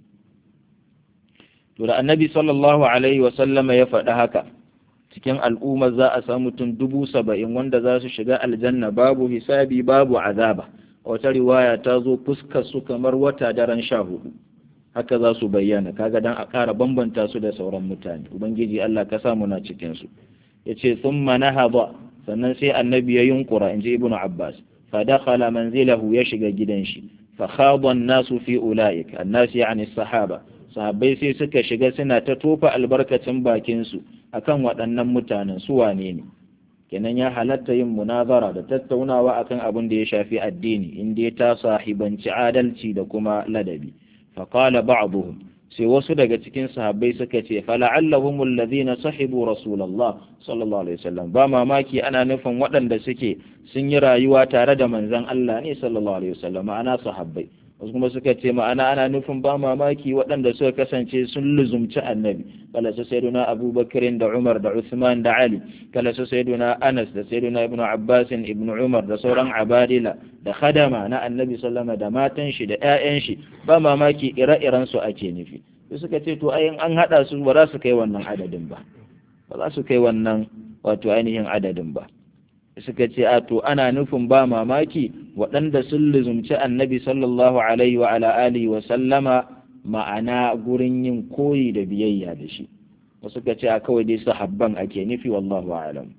to da annabi sallallahu alaihi wa sallama ya faɗi haka cikin al'umma za a samu mutum dubu saba'in wanda za su shiga aljanna babu hisabi babu azaba wata riwaya ta zo fuskar su kamar wata daren sha hudu haka za su bayyana kaga dan a ƙara bambanta su da sauran mutane ubangiji Allah ka samu na cikin su yace thumma nahada sannan sai annabi ya yunkura inji ibnu abbas fa dakhala manzilahu ya shiga gidan shi fa khada an-nasu fi ulaik an-nas yani sahaba sahabbai sai suka shiga suna ta tofa albarkacin bakin su akan waɗannan mutanen su wane ne kenan ya halatta yin munazara da tattaunawa akan abin da ya shafi addini inda ta sahibanci adalci da kuma ladabi فقال بعضهم sai wasu daga cikin sahabbai suka ce fala'allahum alladhina sahibu rasulullah sallallahu alaihi wasallam ba mamaki ana nufin waɗanda suke sun yi rayuwa tare da manzon Allah ne sallallahu alaihi wasallam ma'ana sahabbai wasu kuma suka ce ma'ana ana nufin ba mamaki waɗanda suka kasance sun luzumci annabi kala su sayyiduna abubakar da umar da usman da ali kala su sayyiduna anas da sayyiduna ibnu abbas ibnu umar da sauran abadila da khadama na annabi sallama da matan shi da ƴaƴan shi ba mamaki ire-iren su ake nufi su suka ce to ayin an hada su ba za su kai wannan adadin ba ba za su kai wannan wato ainihin adadin ba suka ce a to ana nufin ba mamaki waɗanda sun luzumci annabi sallallahu alaihi wa ala alihi wa sallama ma'ana gurin yin koyi da biyayya da shi wasu suka ce a kawai dai sahabban ake nufi wallahu alam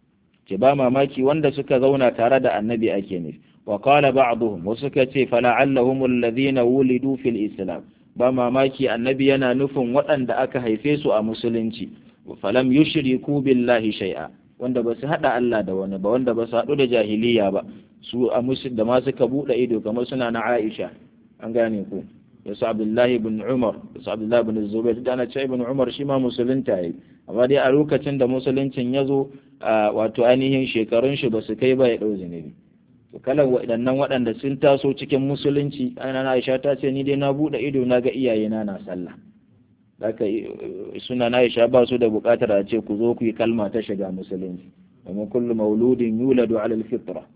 ce ba mamaki wanda suka zauna tare da annabi ake nufi wa qala ba'dhum wasu suka ce fala'allahum alladhina wulidu fil islam ba mamaki annabi yana nufin waɗanda aka haife su a musulunci falam yushriku billahi shay'a wanda ba su haɗa Allah da wani ba wanda ba su haɗu da jahiliya ba su a musul da ma suka buɗe ido kamar suna na Aisha an gane ku da su Abdullahi ibn Umar da su Abdullahi ibn Zubair da ana ce ibn Umar shi ma musulunta yayi amma dai a lokacin da musuluncin ya zo wato ainihin shekarun shi ba su kai ba ya ɗau zunubi to kalan waɗannan waɗanda sun taso cikin musulunci ana Aisha ta ce ni dai na buɗe ido na ga iyayena na sallah haka suna na Aisha ba su da buƙatar a ce ku zo ku yi kalma ta shiga musulunci domin kullu mauludin yuladu ala alfitra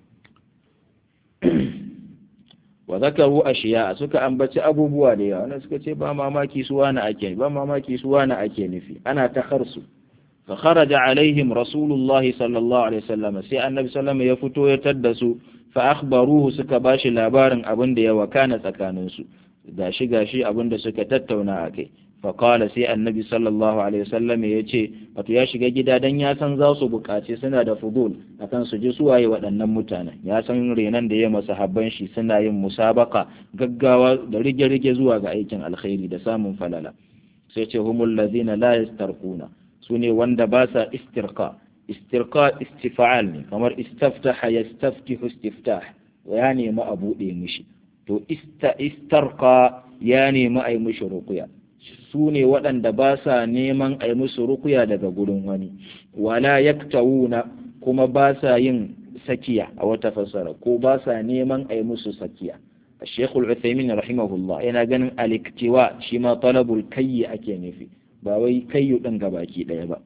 wa zakaru ashiya suka ambaci abubuwa da yawa wanda suka ce ba mamaki su wani ake ba mamaki su wani ake nufi ana ta kharsu fa kharaja alaihim rasulullah sallallahu alaihi wasallam sai annabi sallallahu ya fito ya tadda su fa akhbaruhu suka bashi labarin abin da ya wakana tsakaninsu gashi gashi abin da suka tattauna a kai faƙala sai annabi sallallahu alaihi wasallam ya ce wato ya shiga gida dan ya san za su buƙaci suna da fudul akan su ji suwaye waɗannan mutanen ya san renan da ya masa habban shi suna yin musabaka gaggawa da rige-rige zuwa ga aikin alkhairi da samun falala sai ce humul ladina la yastarquna su ne wanda ba sa istirqa istirqa istifa'al ne kamar istaftaha yastaftihu istiftah ya nemi a buɗe mishi to istarqa ya nemi a yi mishi ruqya su ne waɗanda ba sa neman a yi musu rukuya daga gurin wani wala yaktawuna kuma ba sa yin sakiya a wata fassara ko ba sa neman a yi musu sakiya الشيخ العثيمين رحمه الله yana ganin aliktiwa shi ma talabul kayyi ake nufi ba wai kayyu ɗin gabaki ɗaya ba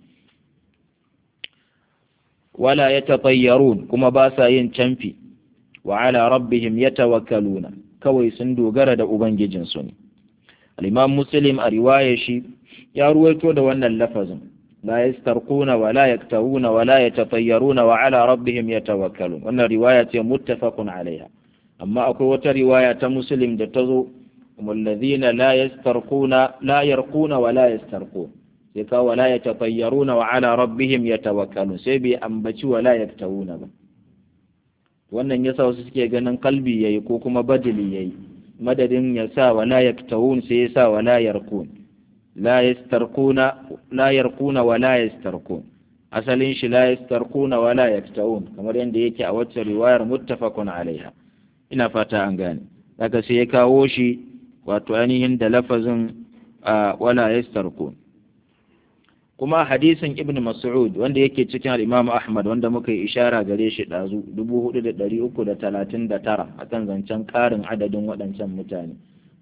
wala yatatayyarun kuma ba sa yin camfi wa ala rabbihim yatawakkaluna kawai sun dogara da ubangijinsu ne الإمام مسلم رواية شي يا رويتو دا وانا اللفظ لا يسترقون ولا يكتوون ولا يتطيرون وعلى ربهم يتوكلون وانا رواية متفق عليها أما أكو رواية مسلم دا تزو هم الذين لا يسترقون لا يرقون ولا يسترقون يكا ولا يتطيرون وعلى ربهم يتوكلون سيبي أنبتي ولا يكتوون با wannan yasa wasu suke ganin kalbi yayi ko kuma badili yayi madadin ya sa wa la yaktawun sai ya sa wa la yarkun la yastarquna la yarquna wa la yastarqun asalin shi la yastarquna wa la yaktawun kamar yadda yake a wacce riwayar muttafaqun alaiha ina fata an gane daga sai ya kawo shi wato ainihin da lafazin wala yastarqun kuma hadisin ibn mas'ud wanda yake cikin al-imam ahmad wanda muka yi ishara gare shi dazu 4339 akan zancen karin adadin waɗancan mutane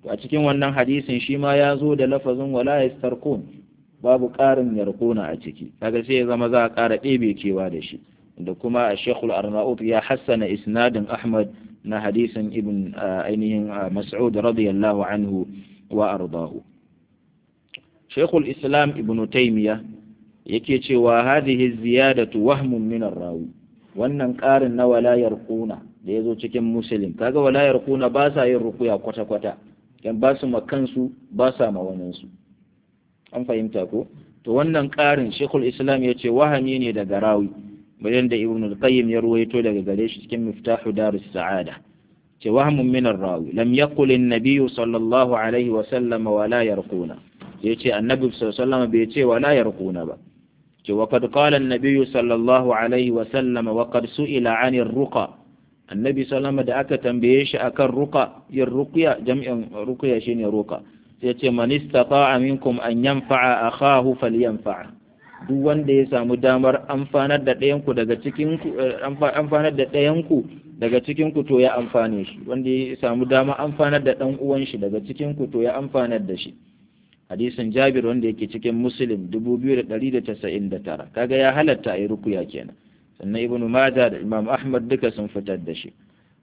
a cikin wannan hadisin shi ma ya zo da lafazin wala yastarqun babu ƙarin yarquna a ciki kaga sai ya zama za a ƙara ɗebe kewa da shi da kuma Sheikhul Arnaut ya hassana isnadin Ahmad na hadisin ibn ainihin Mas'ud radiyallahu anhu wa ardahu Sheikhul Islam Ibn Taymiyyah yake cewa hadhihi ziyadatu wahmun min ar-rawi wannan ƙarin na walayar kuna da yazo cikin muslim kaga walayar kuna ba sa yin rukuya kwata kwata yan ba su makansu ba sa ma su an fahimta ko to wannan ƙarin Sheikhul Islam yace wahami ne daga rawi bayan da Ibn al-Qayyim ya ruwaito daga gare shi cikin Miftahu Darus Sa'ada ce wahmun min ar-rawi lam yaqul an-nabiy sallallahu alaihi wa sallam wala yarquna yace annabi sallallahu alaihi wa sallam bai ce wala yarquna ba ce wa kad qala an-nabiy sallallahu alaihi wa sallam wa qad su'ila 'anir ruqa annabi sallallahu da aka tambaye shi akan ruqa yin ruqya jam'in ruqya shine ruqa sai ce man istata'a minkum an yanfa'a akahu falyanfa'a duk wanda ya samu damar amfanar da ɗayan ku daga cikin ku amfanar da ɗayan ku daga cikin ku to ya amfane shi wanda ya samu damar amfanar da ɗan uwan shi daga cikin ku to ya amfanar da shi hadisin Jabir wanda yake cikin Muslim 2199 kaga ya halatta a yi rukuya kenan sannan Ibn Majah da Imam Ahmad duka sun fitar da shi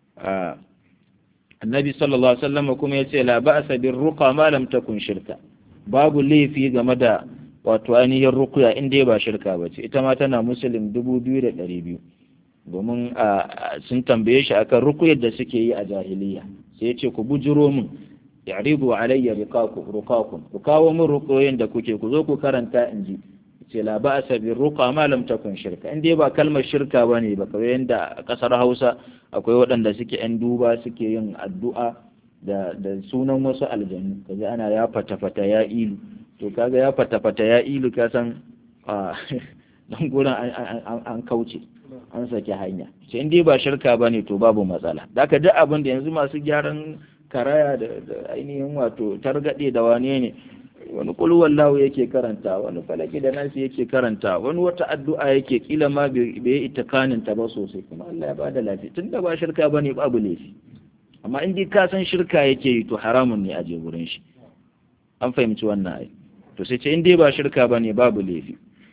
Annabi sallallahu alaihi wasallam kuma yace la ba'sa bir ruqa ma lam takun shirka babu laifi game da wato ainihin rukuya in dai ba shirka bace ita ma tana Muslim 2200 domin sun tambaye shi akan rukuyar da suke yi a jahiliya sai yace ku bujiro min ya'ridu alayya riqakum ruqakum ku kawo min ruqoyin da kuke ku zo ku karanta in ji ce la ba'sa bi ruqa ma lam takun shirka in dai ba kalmar shirka bane ba kawai yanda a kasar Hausa akwai waɗanda suke yan duba suke yin addu'a da da sunan wasu aljanu kaje ana ya fata fata ya ilu to kaga ya fata fata ya ilu ka san dan gurin an kauce an saki hanya sai in dai ba shirka bane to babu matsala da ka duk abin da yanzu masu gyaran karaya da ainihin wato targaɗe da wane ne wani kulwallahu yake karanta wani falaki da nasi yake karanta wani wata addu'a yake kila ma bai yi itikanin ta ba sosai kuma Allah ya bada lafiya tunda ba shirka bane babu laifi amma in dai ka san shirka yake yi to haramun ne a je gurin shi an fahimci wannan ai to sai ce in dai ba shirka bane babu laifi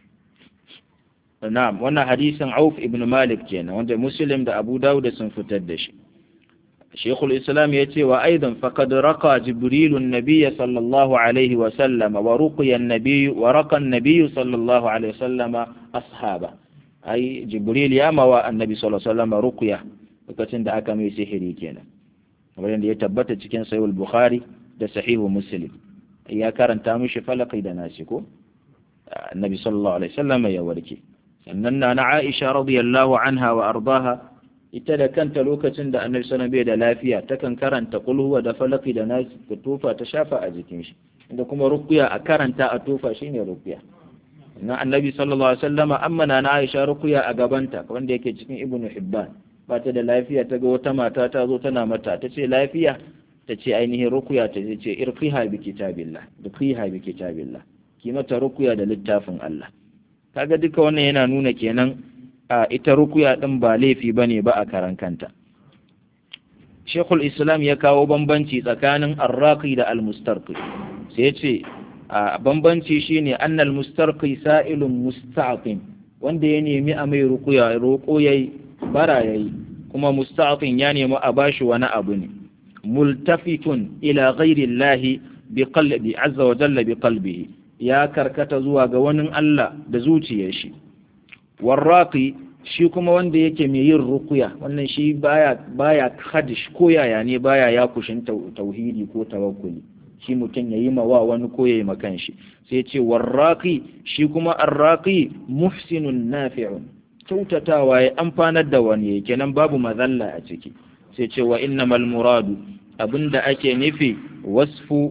na'am wannan hadisin Auf ibn Malik kenan wanda Muslim da Abu Dawud sun fitar da shi شيخ الإسلام يتي وأيضا فقد رقى جبريل النبي صلى الله عليه وسلم ورقي النبي ورقى النبي صلى الله عليه وسلم أصحابه أي جبريل يا موا النبي صلى الله عليه وسلم رقية lokacin da aka mai sihiri kenan kamar da ya tabbata cikin sahih bukhari da sahihu muslim ya karanta mishi falaki da nasi ko annabi sallallahu alaihi wasallam ya warke sannan na Aisha radiyallahu anha wa ardaha ita da kanta lokacin da annabi sallallahu bai da lafiya takan karanta kulhuwa da falaki da nasi ta tofa ta shafa a jikin shi inda kuma ruqya a karanta a tofa shine ruqya na annabi sallallahu alaihi wasallama amma na Aisha ruqya a gabanta wanda yake cikin ibnu hibban ba ta da lafiya ta ga wata mata ta zo tana mata ta ce lafiya ta ce ainihin ruqya ta ce irqiha bi kitabillah irqiha bi kitabillah ki mata ruqya da littafin Allah kaga duka wannan yana nuna kenan a ita rukuya ɗin ba laifi ba ne ba a karan kanta. Shekul Islam ya kawo bambanci tsakanin arraki da almustarki sai ce a bambanci shine annal mustarki sa'ilun musta'qim wanda ya nemi a mai rukuya roƙo yayi bara yayi kuma musta'qim ya nemi a bashi wani abu ne multafitun ila ghairi Allah bi qalbi azza wa jalla bi qalbihi ya karkata zuwa ga wani Allah da zuciyar shi warraqi shi kuma wanda yake mai yin rukuya wannan shi baya baya hadish ko yaya ne baya ya kushin tauhidi ko tawakkuli shi mutum yayi ma wa wani ko yayi makan shi sai ce warraqi shi kuma arraqi muhsinun nafi'un kyautatawa ya amfanar da wani kenan babu mazalla a ciki sai ce wa innamal muradu abinda ake nufi wasfu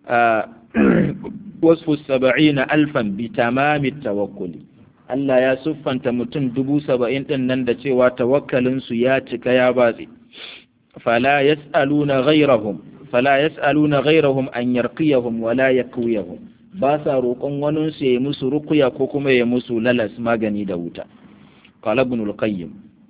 wasfu saba'ina alfan bi tamami tawakkuli Allah ya siffanta mutum dubu saba'in ɗin nan da cewa tawakkalinsu ya cika ya batse. Fala yas'aluna ghairahum fala yas'aluna ghairahum an yarqiyahum wala yakwiyahum ba sa roƙon wani su yi musu rukuya ko kuma ya musu lalas magani da wuta. Qala Ibn al-Qayyim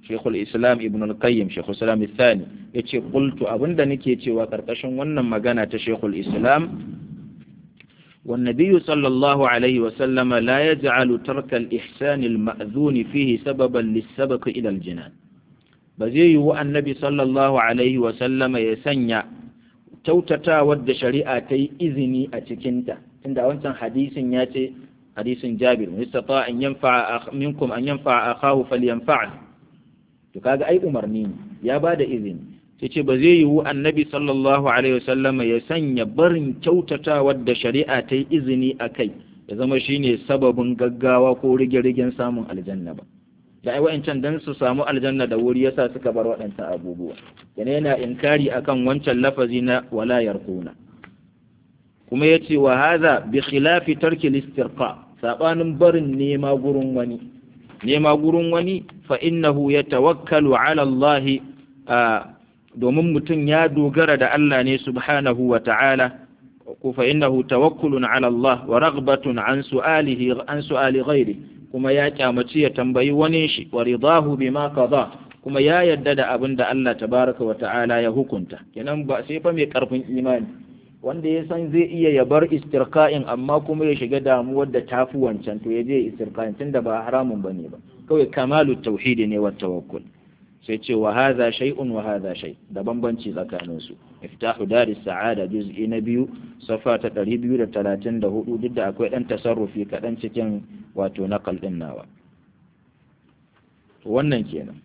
shekul islam ibn al-qayyim shekul islam thani ya ce qultu abinda nake cewa karkashin wannan magana ta shekul islam والنبي صلى الله عليه وسلم لا يجعل ترك الإحسان المأذون فيه سببا للسبق إلى الجنان بزي النبي صلى الله عليه وسلم يسنى توتتا ود شريعة إذني أتكنت عند أنت حديث ياتي حديث جابر من استطاع أن ينفع أخ منكم أن ينفع أخاه فلينفعه تكاغ أي أمرني يا بعد إذن sai ce ba zai yiwu annabi sallallahu alaihi wasallama ya sanya barin kyautata wadda shari'a ta yi izini a kai ya zama shine sababin gaggawa ko rige-rigen samun aljanna ba da ai wa'ancan dan su samu aljanna da wuri yasa suka bar waɗancan abubuwa yana yana inkari akan wancan lafazi na wala yarquna kuma yace wa hadha bi khilafi tarki al-istirqa sabanin barin nema gurin wani nema gurin wani fa innahu yatawakkalu ala Allah domin mutum ya dogara da Allah ne subhanahu wa ta'ala ko fa innahu tawakkulun ala Allah wa raghbatun an su'alihi an su'ali ghairi kuma ya kyamaci ya tambayi wani shi wa ridahu bima qada kuma ya yadda da abin da Allah tabaraka wa ta'ala ya hukunta kenan ba sai fa mai karfin imani wanda ya san zai iya ya bar istirqa'in amma kuma ya shiga damuwar da tafi wancan to ya je istirqa'in tunda ba haramun bane ba kawai kamalu tauhidi ne wa tawakkul sai ce wa hadha shay'un wa hadha shay da bambanci tsakanin su iftahu daris sa'ada juz'i na biyu safa ta 234 duk da akwai dan tasarrufi kadan cikin wato naqal din nawa wannan kenan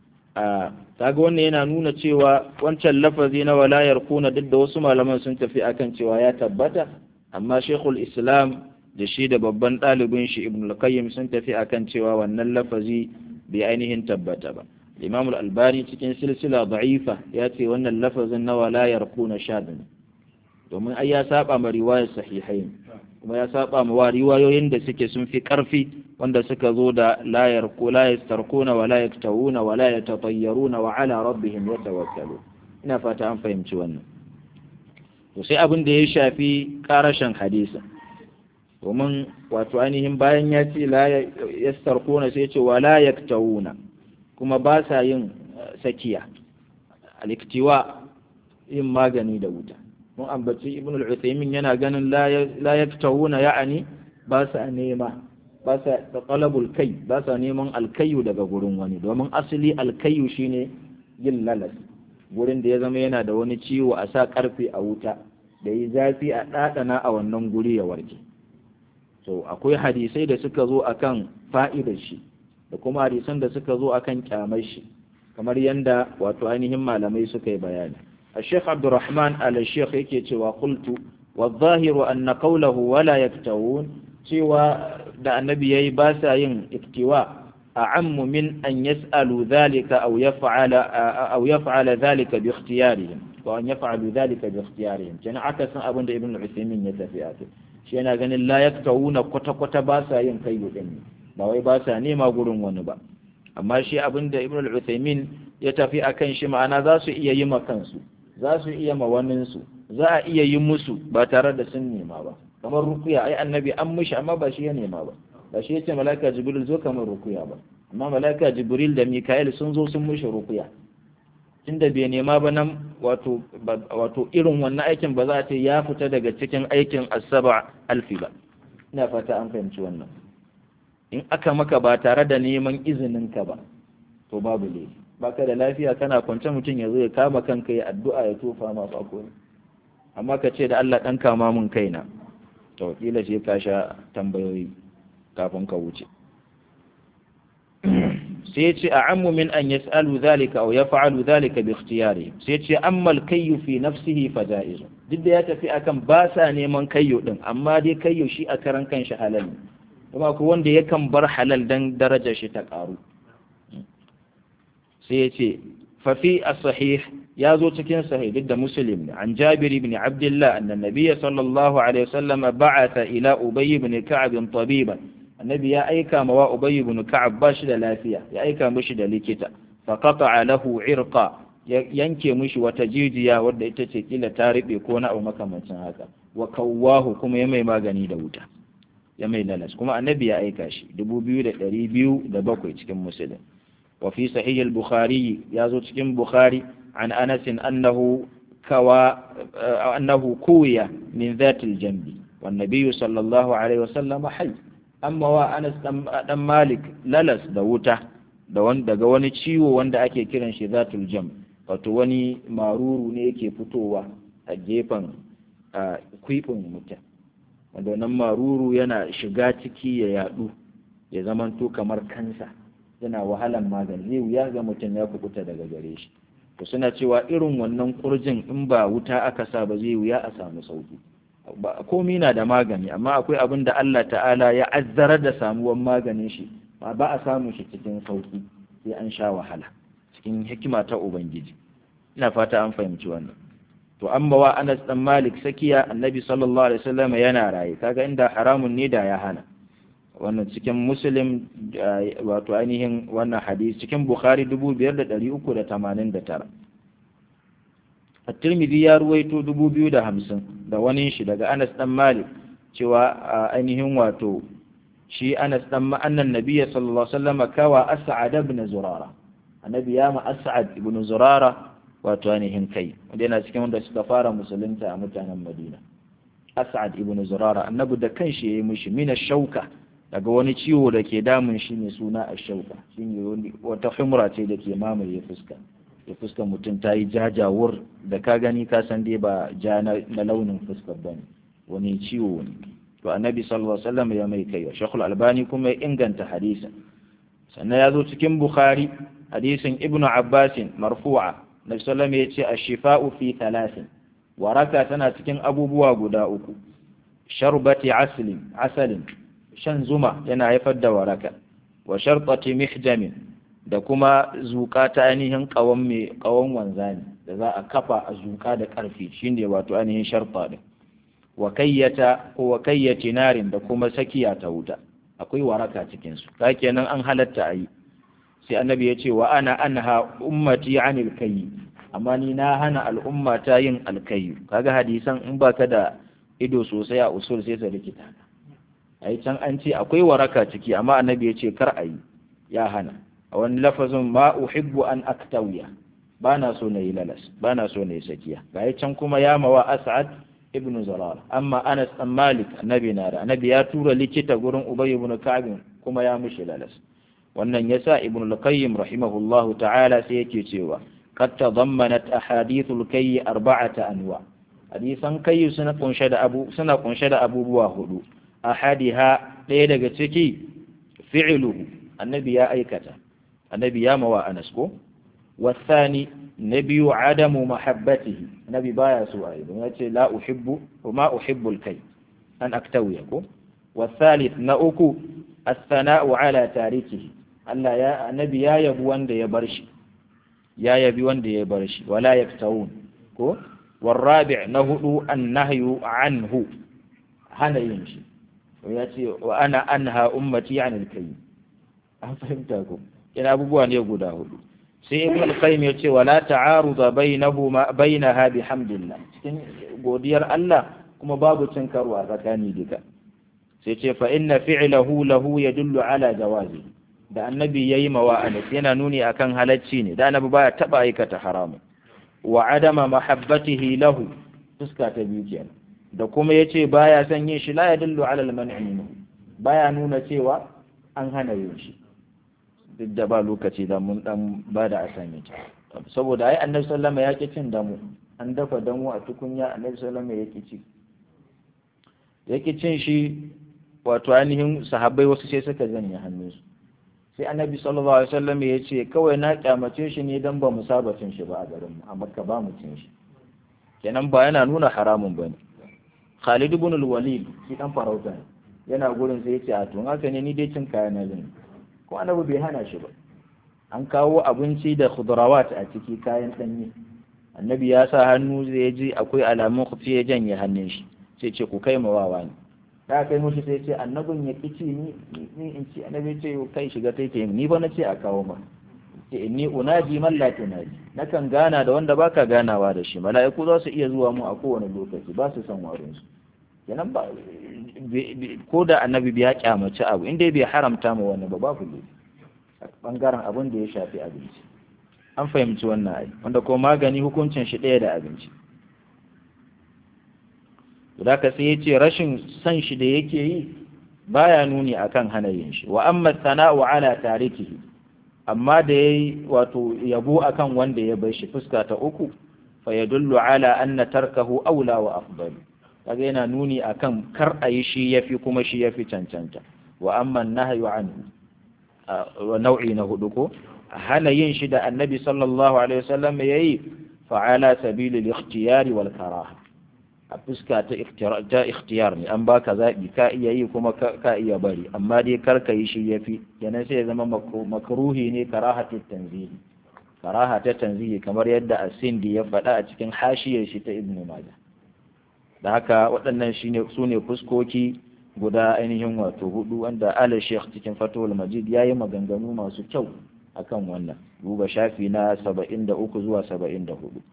a kaga wannan yana nuna cewa wancan lafazi na walayar kuna duk da wasu malaman sun tafi akan cewa ya tabbata amma shekul islam da shi da babban ɗalibin shi ibn al-qayyim sun tafi akan cewa wannan lafazi bai ainihin tabbata ba imam al-albani cikin silsila da'ifa ya ce wannan lafazin na walayar kuna shadin domin ai ya saba ma riwayar sahihain kuma ya saba ma wa riwayoyin da suke sun fi karfi wanda suka zo da la yarku la yastarkuna wa la yaktawuna wa la yatatayyaruna wa ala rabbihim yatawakkalu ina fata an fahimci wannan to sai abin da ya shafi karashin hadisi domin wato ainihin bayan ya ce la yastarkuna sai ce wa la yaktawuna kuma ba sa yin sakiya aliktiwa yin magani da wuta mun ambaci ibn al-uthaymin yana ganin la yaktawuna ya'ani ba sa nema ba sa talabul kai ba sa neman alkayu daga gurin wani domin asali alkayu shine yin lalas gurin da ya zama yana da wani ciwo a sa karfe a wuta da yi zafi a ɗaɗana a wannan guri ya warke so akwai hadisai da suka zo akan fa'idar shi da kuma hadisan da suka zo akan kyamar shi kamar yanda wato ainihin malamai suka yi bayani الشيخ عبد الرحمن على الشيخ يكي وقلت والظاهر أن قوله ولا يكتوون سوى دا النبي يباسا ين اكتواء أعم من أن يسألوا ذلك أو يفعل أو يفعل ذلك باختيارهم وأن يفعلوا ذلك باختيارهم كان عكس أبن ابن العثيمين يتفياته شينا قال لا يكتوون قط قط باسا ين كيو إني باوي باسا نيما قرون ونبا amma shi abin da ibn al-Uthaymin ya tafi akan shi ma'ana za su iya yi ma kansu za su iya ma waninsu za a iya yi musu ba tare da sun nema ba kamar rukuya ai annabi an mishi amma ba shi ya nema ba ba shi yace malaika jibril zo kamar rukuya ba amma malaika jibril da mikael sun zo sun mishi rukuya tunda bai nema ba nan wato wato irin wannan aikin ba za a ce ya fita daga cikin aikin asaba alfi ba ina fata an fahimci wannan in aka maka ba tare da neman izinin ka ba to babu laifi baka da lafiya kana kwance mutum ya zo ya kama kanka ya addu'a ya tofa ma fako amma ka ce da Allah dan kama mun kaina to kila sai ka sha tambayoyi kafin ka wuce sai ce a'ammu min an yas'alu dhalika aw yaf'alu dhalika bi ikhtiyari sai ce amma al-kayyu fi nafsihi fa ja'iz duk da ya tafi akan ba sa neman kayyo din amma dai kayyo shi a karan kanshi halal ne kuma ko wanda yakan bar halal dan darajar shi ta karu sai ya ce fafi a sahih ya zo cikin sahih duk da muslim ne an jabir ibn abdullah annan nabiyya sallallahu alaihi wasallam ba'atha ila ubay ibn ka'ab tabiban annabi ya aika ma wa ubay ibn ka'ab ba shi da lafiya ya aika mishi da likita fa qata'a lahu irqa ya yanke mishi wata jijiya wadda ita ce kila ta riɓe ko na abu makamancin haka wa kawwahu kuma ya mai magani da wuta ya mai lalas kuma annabi ya aika shi dubu biyu da ɗari biyu da bakwai cikin musulun wa fi sahih al-bukhari ya zo cikin bukhari an anas annahu kawa annahu kuwiya min dhatil jambi wan nabiyyu sallallahu alaihi wasallam hayy amma wa anas dan malik lalas da wuta daga wani ciwo wanda ake kiran shi zatul jam wato wani maruru ne yake fitowa a gefen kwifin mutum wanda wannan maruru yana shiga ciki ya yadu ya zamanto kamar kansa yana wahalan magani zai wuya ga mutum ya kubuta daga gare shi to suna cewa irin wannan kurjin in ba wuta aka sa ba zai wuya a samu sauki komi na da magani amma akwai abin da Allah ta'ala ya azzarar da samuwan maganin shi ba ba a samun shi cikin sauki sai an sha wahala cikin hikima ta ubangiji ina fata an fahimci wannan to amma wa Anas dan Malik sakiya Annabi sallallahu alaihi wasallam yana raye kaga inda haramun ne da ya hana wannan cikin Muslim wato ainihin wannan hadisi cikin Bukhari 5389 At-Tirmidhi ya ruwaito 2050 da wani shi daga Anas dan Malik cewa ainihin wato shi Anas dan annan Nabiyyi sallallahu alaihi wasallam kawa As'ad ibn Zurara annabi ya ma As'ad ibn Zurara wato ainihin kai wanda yana cikin wanda suka fara musulunta a mutanen Madina As'ad ibn Zurara annabi da kanshi yayi mishi mina shauka daga wani ciwo da ke damun shi ne suna ash-shauka shine wata humra ce da ke mamaye fuska ya fuskar mutum ta yi jajawur da ka gani ka san dai ba ja na launin fuskar bane wani ciwo ne to annabi sallallahu alaihi wasallam ya mai kai shekul albani kuma ya inganta hadisin sannan ya zo cikin bukhari hadisin ibnu abbasin marfu'a nabi sallallahu ya ce ash-shifa'u fi thalathin waraka tana cikin abubuwa guda uku sharbati aslin asalin shan zuma yana haifar da waraka wa shartati mihjamin da kuma zuka ta ainihin kawon mai kawon wanzani da za a kafa a zuka da karfi shine wato ainihin sharta din wa kayyata ko wa kayyati narin da kuma sakiya ta wuta akwai waraka cikin su kenan an halatta ayi sai annabi ya ce wa ana anha ummati anil kayyi amma ni na hana al'umma ta yin alkayyu kaga hadisan in baka da ido sosai a usul sai sa rikita ai can an ce akwai waraka ciki amma annabi ya ce kar ayi ya hana a wani lafazin ma uhibbu an aktawiya ba na so na yi lalas ba na so na yi sakiya ga can kuma ya mawa as'ad ibnu zarar amma anas dan malik annabi na da annabi ya tura likita gurin ubay ibn ka'b kuma ya mushi lalas wannan yasa ibnu al-qayyim rahimahullahu ta'ala sai yake cewa qad tadammanat ahadithul kayy arba'ata anwa hadisan kayy suna kunshe da abu suna kunshe da abubuwa hudu ahadiha ɗaya daga ciki fi'luhu annabi ya aikata annabi ya mawa anas ko wasani na biyu adamu mahabbatihi nabi baya so a yi don ya ce la uhibbu wa ma uhibbu kai an aktawiya ko wasalith na uku as-sana'u ala tarikihi Allah ya annabi ya yabi wanda ya bar shi ya yabi wanda ya bar shi wala yaktawun ko والرابع نهدو النهي عنه hana yin shi ya ce wa ana anha ummati anil kai an fahimta ko yana abubuwa ne guda hudu sai ibn al-qayyim ya ce wala ta'aruda bainahuma bainaha bihamdillah cikin godiyar Allah kuma babu cin karo a tsakani duka sai ce fa inna fi'lahu lahu yadullu ala jawazi da annabi yayi mawa anas yana nuni akan halacci ne da annabi baya taba aikata haramun wa adama mahabbatihi lahu fuska ta biyu kenan da kuma yace baya son yin shi la yadullu ala al-man'i baya nuna cewa an hana yin shi duk da ba lokaci da mun dan ba da assignment saboda ai annabi sallama ya ki cin damu an dafa damu a tukunya annabi sallama ya ki ci ya ki cin shi wato ainihin sahabbai wasu sai suka janye hannunsu sai annabi sallallahu alaihi wasallam ya ce kawai na kyamace shi ne dan ba mu saba cin shi ba a garin mu a makka ba mu cin shi kenan ba yana nuna haramun bane Khalid ibn al-Walid shi dan farauta ne yana gurin sai ya ce a to haka ne ni dai cin kaya na zan ko annabi bai hana shi ba an kawo abinci da khudrawat a ciki kayan danye annabi ya sa hannu zai ji akwai alamun kufi ya janye hannun shi sai ce ku kai mawawa ne da kai mushi sai ce annabin ya kici ni ni in ci annabi ce kai shiga tai ke ni ba na ce a kawo ma ce inni unaji man la tunaji nakan gana da wanda baka ganawa da shi mala'iku za su iya zuwa mu a kowane lokaci ba su san warin su kenan ba ko da annabi bai kyamaci abu inda bai haramta ma wani ba babu ne bangaren abin da ya shafi abinci an fahimci wannan ai wanda ko magani hukuncin shi ɗaya da abinci da ka sai ya ce rashin san shi da yake yi baya nuni akan hana yin shi wa amma sana'u ala tarikihi amma da yayi wato yabo akan wanda ya bar shi fuska ta uku fa yadullu ala anna tarkahu aula wa afdal kaga yana nuni akan kar a yi shi yafi kuma shi yafi cancanta wa amma nahyu anhu wa nau'i na hudu ko hana yin shi da annabi sallallahu alaihi wasallam yayi fa ala sabili al-ikhtiyari wal karaha a fuska ta ikhtiyar ne an baka zaɓi ka iya yi kuma ka iya bari amma dai kar ka yi shi yafi kenan sai ya zama makruhi ne karahatu tanzihi karaha ta tanzihi kamar yadda asindi ya faɗa a cikin hashiyar shi ta ibnu majah da haka waɗannan shine su ne fuskoki guda ainihin wato hudu wanda ala sheikh cikin fatul majid ya yi maganganu masu kyau akan wannan duba shafi na saba'in da uku zuwa saba'in da hudu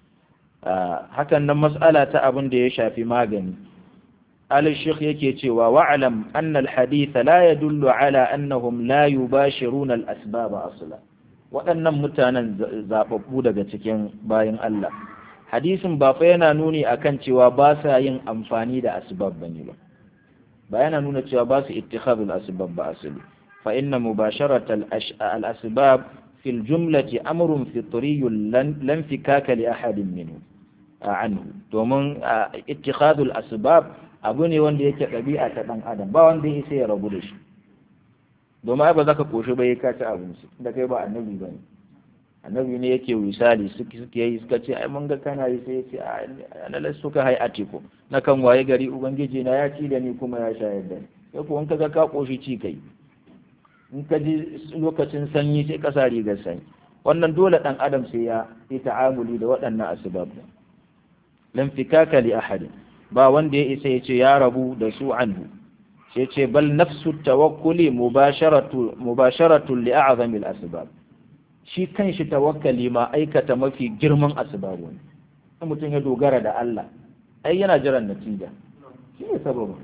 hakan nan mas'ala ta abin da ya shafi magani al-sheikh yake cewa wa'lam anna al-hadith la yadullu ala annahum la yubashiruna al-asbab asla waɗannan mutanen zababbu daga cikin bayan Allah hadisin ba fa yana nuni akan cewa ba sa yin amfani da asbab bane ba ba yana nuna cewa ba su ittikhadul asbab ba asali fa inna mubasharata al-asbab في الجملة أمر فطري لن فكاك لأحد منه عنه domin ittikhadul asbab abu ne wanda yake ɗabi'a ta ɗan adam ba wanda ya sai ya rabu da shi domin ai ba za ka koshi ba ya kaci abinci da kai ba annabi ba ne annabi ne yake wisali suke suke yi suka ce ai mun ga kana yi sai ya ce ana lasu ka hai atiko na kan waye gari ubangiji na ya ci da ni kuma ya shayar da ni sai ko in ka ga ka koshi ci kai in ka ji lokacin sanyi sai ka sa rigar sanyi wannan dole dan adam sai ya yi ta'amuli da waɗannan asbab lam fikaka li ahad ba wanda ya isa ya ce ya rabu da su anhu sai ce bal nafsu tawakkuli mubasharatu mubasharatu li a'zami al asbab shi kanshi tawakkali ma aikata mafi girman asbab ne mutum ya dogara da Allah ai yana jiran natija shi ne sababin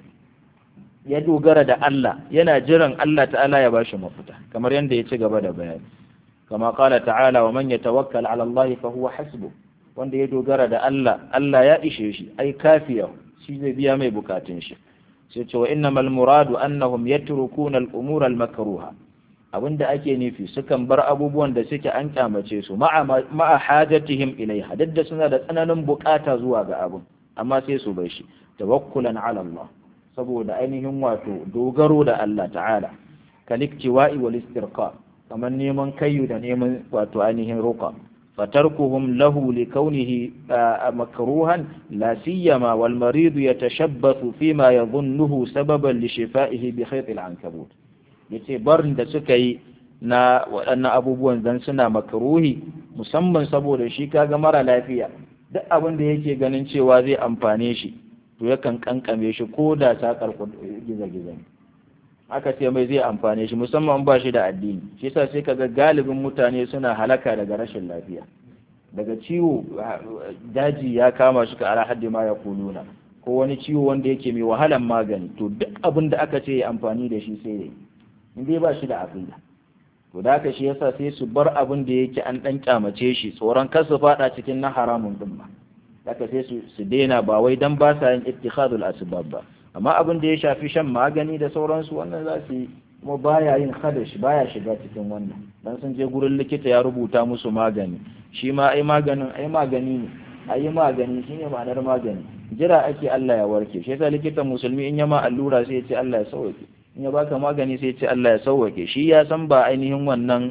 ya dogara da Allah yana jiran Allah ta'ala ya bashi mafita kamar yadda ya ci gaba da bayani kama kala ta'ala wa man yatawakkal ala Allah fa huwa hasbu wanda ya dogara da Allah Allah ya ishe shi ai kafiya shi zai biya mai bukatun shi sai ce wa innamal muradu annahum yatrukuna al-umur al-makruha abinda ake nufi sukan bar abubuwan da suke an kyamace su ma'a hajatihim ilaiha duk da suna da tsananin bukata zuwa ga abun amma sai su bar shi tawakkulan ala Allah saboda ainihin wato dogaro da Allah ta'ala kaliktiwa'i wal istirqa kamar neman kayu da neman wato ainihin ruqa fatarkuhum lahu likawnihi makruhan la siyama wal marid yatashabbathu fima yadhunnuhu sababan li shifaihi bi khayt al ankabut yace barin da suka yi na waɗannan abubuwan dan suna makruhi musamman saboda shi kaga mara lafiya duk abin da yake ganin cewa zai amfane shi to yakan kankame shi ko da sakar giza-giza ne aka ce mai zai amfane shi musamman ba shi da addini shi yasa sai kaga galibin mutane suna halaka daga rashin lafiya daga ciwo daji ya kama shi ka ala haddi ma ya kuluna ko wani ciwo wanda yake mai wahalan magani to duk abin da aka ce ya amfani da shi sai yayi in dai ba shi da aqida to da haka shi yasa sai su bar abin da yake an dan kyamace shi tsoron kar su fada cikin na haramun din ba haka sai su su daina ba wai dan ba sa yin ittikhadul asbab ba amma abin da ya shafi shan magani da sauransu wannan za su yi kuma baya yin khadash baya shiga cikin wannan dan sun je gurin likita ya rubuta musu magani shi ma ai maganin ai magani ne ai magani shine ma'anar magani jira ake Allah ya warke shi yasa likitan musulmi in ya ma allura sai ya ce Allah ya sauke in ya baka magani sai ya ce Allah ya sauke shi ya san ba ainihin wannan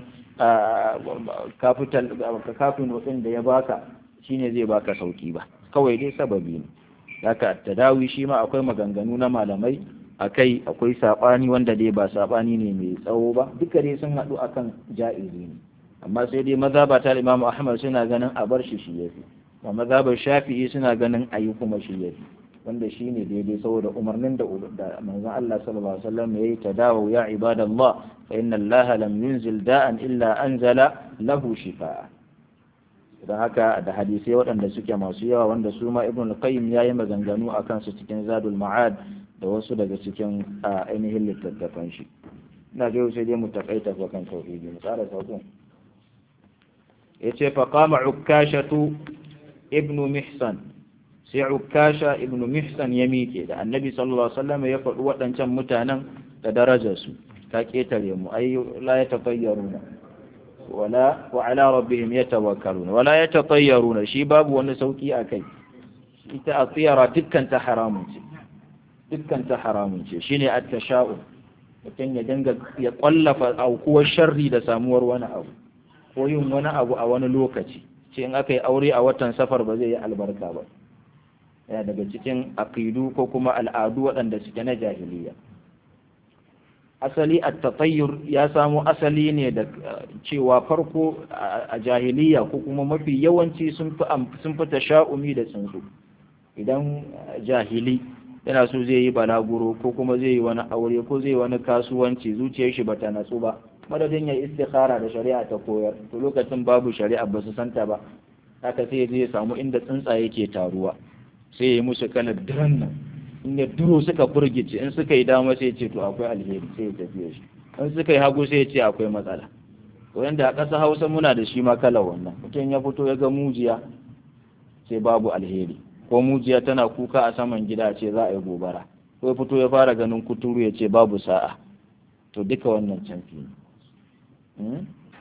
capital kafin din da ya baka shine zai baka sauki ba kawai dai sababi ne haka tadawi shi ma akwai maganganu na malamai akai akwai sabani wanda dai ba sabani ne mai tsawo ba duka dai sun haɗu akan ja'izi ne amma sai dai mazhaba ta Imam Ahmad suna ganin a bar shi shi yafi wa mazhabar Shafi'i suna ganin ayi kuma shi yafi wanda shi ne daidai saboda umarnin da da manzon Allah sallallahu alaihi wasallam yayi tadawu ya ibadallah fa inna Allah lam yunzil da'an illa anzala lahu shifaa don haka da hadisai waɗanda suke masu yawa wanda su ma ibn al-qayyim yayi maganganu akan su cikin zadul ma'ad da wasu daga cikin ainihin littattafan shi ina ga sai dai mu takaita ko kan tauhidi mu tsara sauƙin yace fa qama ukashatu ibnu mihsan sai ukasha ibnu mihsan ya miƙe da annabi sallallahu alaihi wasallam ya faɗi waɗancan mutanen da darajarsu ta ketare mu ay la yatafayyaruna wala wa ala rabbihim yatawakkaluna wala yatafayyaruna shi babu wani sauki akai ita atiyara dukkan ta haramun ce dukkan ta haramun ce shine at-tasha'u mutum ya dinga ya kwallafa aukuwar sharri da samuwar wani abu ko yin wani abu a wani lokaci ce in aka yi aure a watan safar ba zai yi albarka ba yana daga cikin aqidu ko kuma al'adu waɗanda suke na jahiliya asali at-tatayyur ya samo asali ne da cewa farko a jahiliya ko kuma mafi yawanci sun fi sun fi tasha'umi da tsuntsu idan jahili yana so zai yi balaguro ko kuma zai yi wani aure ko zai yi wani kasuwanci zuciyar shi bata natsu ba madadin ya istikhara da shari'a ta koyar to lokacin babu shari'a ba su santa ba haka sai zai samu inda tsuntsaye ke taruwa sai ya yi musu kalar diran nan in ya duro suka burgice in suka yi dama sai ce to akwai alheri sai ya tafiya shi in suka yi hagu sai ya ce akwai matsala wanda a ƙasa hausa muna da shi ma kalar wannan mutum ya fito ya ga mujiya sai babu alheri ko mujiya tana kuka a saman gida ce za a yi gobara ko ya fito ya fara ganin kuturu ya ce babu sa'a to duka wannan canfi ne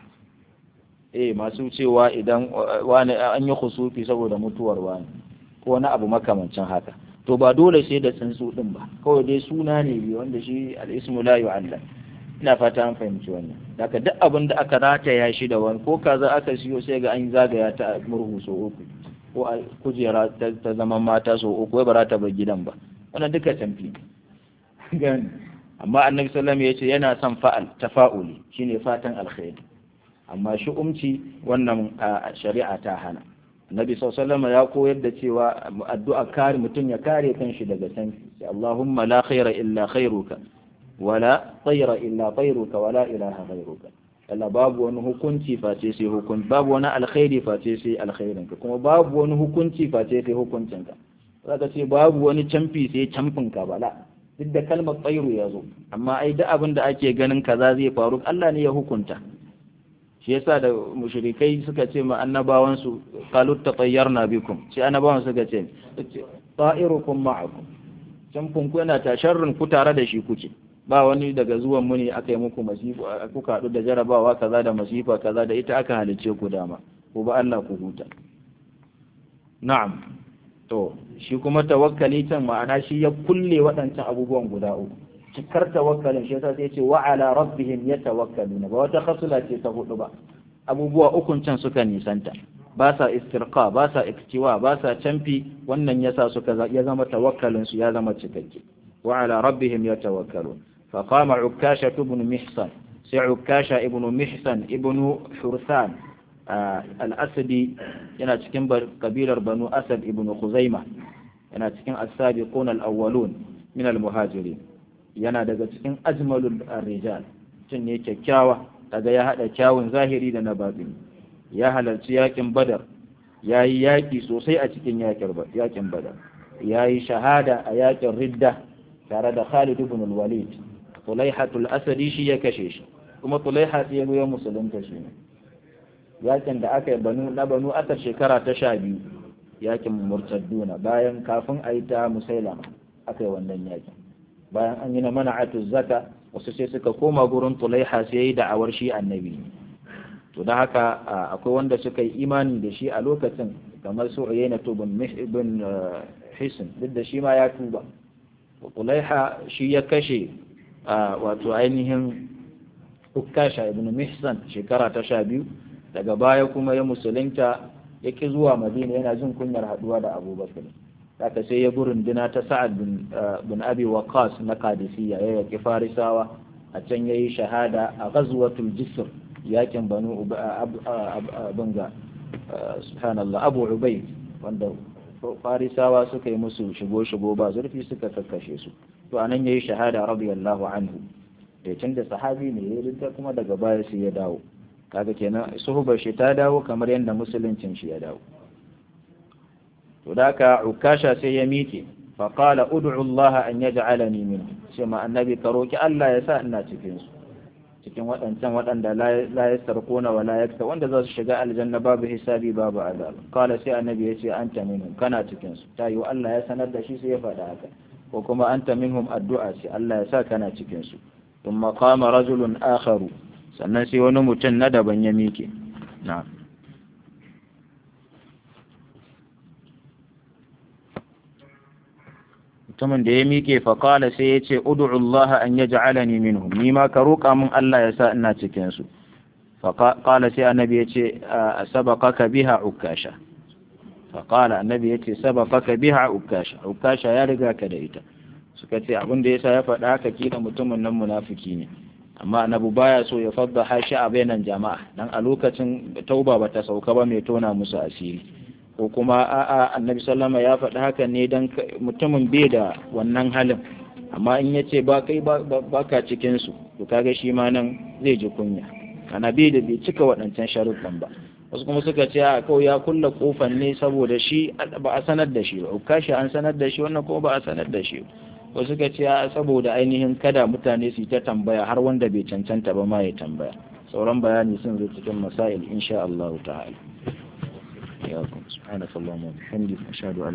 eh masu cewa idan wani an yi kusufi saboda mutuwar wani ko wani abu makamancin haka to ba dole sai da tsuntsu din ba kawai dai suna ne bi wanda shi al-ismu la yu'allam ina fata an fahimci wannan daga duk abin da aka rataya shi da wani ko kaza aka siyo sai ga an zagaya ta murhu so uku ko a kujera ta zaman mata so uku ba za ta bar gidan ba wannan duka tamfi gani amma annabi sallallahu alaihi wasallam yana son fa'al tafa'uli shine fatan alkhairi amma shi umci wannan shari'a ta hana annabi sallallahu ya koyar da cewa addu'a kare mutum ya kare kanshi daga tanfi Allahumma la khaira illa khairuka wala tayra illa tayruka wala ilaha ghayruka Allah babu wani hukunci face sai hukunci babu wani alkhairi face sai alkhairinka kuma babu wani hukunci face sai hukuncinka zaka ce babu wani camfi sai camfinka bala duk da kalmar tsairu ya zo amma ai duk abin da ake ganin kaza zai faru Allah ne ya hukunta shi yasa da mushrikai suka ce ma annabawan su qalu tatayyarna bikum shi annabawan suka ce ta'irukum ma'akum camfin ku yana ta sharrin ku tare da shi kuke ba wani daga zuwan mu ne aka yi muku masifa kuka haɗu da jarabawa kaza da masifa kaza da ita aka halicce ku dama ko ba Allah ku huta na'am to shi kuma tawakkali can ma'ana shi ya kulle waɗancan abubuwan guda uku cikar tawakkalin shi yasa sai ce wa ala rabbihim yatawakkaluna ba wata khasula ce ta hudu ba abubuwa ukun can suka nisanta ba sa istirqa ba sa iktiwa ba sa canfi wannan yasa suka ya zama tawakkalin su ya zama cikakke wa ala rabbihim yatawakkalun fa qama ukasha ibn mihsan sai ukasha ibn mihsan ibn hursan al-asadi yana cikin kabilar banu asad ibn khuzaima yana cikin as-sabiqun al-awwalun min al-muhajirin yana daga cikin ajmalul rijal tun ne kyakkyawa daga ya hada kyawun zahiri da na batini ya halarci yakin badar ya yi yaƙi sosai a cikin yakin badar ya yi shahada a yakin ridda tare da khalid ibn al-walid tulaihatul asadi shi ya kashe shi kuma tulaiha sai ya musulunta shi ne yakin da aka yi banu na banu asar shekara ta sha biyu yakin murtadduna bayan kafin a yi ta musailama aka yi wannan yakin bayan an yi na mana'atu zaka wasu sai suka koma gurin tulaiha sai yi da'awar shi annabi to da haka akwai wanda suka yi imani da shi a lokacin kamar su uyayna tubun ibn hisn duk da shi ma ya tuba tulaiha shi ya kashe wato ainihin ukasha ibn mihsan shekara ta sha biyu daga baya kuma ya musulunta ya ki zuwa madina yana jin kunyar haduwa da abubakar haka sai ya burin dina ta sa'ad bin abi waqas na qadisiyya ya yaki farisawa a can yayi shahada a ghazwatul jisr yakin banu bunga subhanallah abu ubayd wanda farisawa suka yi musu shigo shigo ba zurfi suka kakkashe su to anan yayi shahada radiyallahu anhu da tun da sahabi ne ya rinta kuma daga baya sai ya dawo kaga kenan suhubar shi ta dawo kamar yadda musuluncin shi ya dawo to da ka ukasha sai ya miƙe fa qala ud'u Allah an yaj'alani min sai ma annabi ka roki Allah ya sa ina cikin su cikin waɗancan waɗanda la yastarquna wa la yakta wanda za su shiga aljanna babu hisabi babu azab qala sai annabi ya ce anta minhum kana cikin su ta yi Allah ya sanar da shi sai ya faɗa haka ko kuma anta minhum addu'a sai Allah ya sa kana cikin su thumma qama rajulun akharu sannan sai wani mutum na daban ya mike na'am mutumin da ya miƙe faƙala sai ya ce udu'u Allah an ya ja'alani minhum ni ma ka roƙa min Allah ya sa ina cikin su faƙala sai annabi ya ce sabaqaka biha ukasha faƙala annabi ya ce sabaqaka biha ukasha ukasha ya riga ka da ita suka ce abin da yasa ya faɗa haka kila mutumin nan munafiki ne amma annabi baya so ya fadda hashi a bainan jama'a dan a lokacin tauba bata sauka ba mai tona musu asiri ko kuma a'a annabi sallama ya faɗi haka ne don mutumin bai da wannan halin amma in ya ce ba kai ba ka cikinsu to kaga shi ma nan zai ji kunya ana bai da bai cika waɗancan sharuɗan ba wasu kuma suka ce a kawai ya kulla kofan ne saboda shi ba a sanar da shi ba kashi an sanar da shi wannan kuma ba a sanar da shi wasu suka ce a saboda ainihin kada mutane su yi ta tambaya har wanda bai cancanta ba ma ya tambaya sauran bayani sun zo cikin masail insha Allah ta'ala إياكم سبحانك اللهم وبحمدك أشهد أن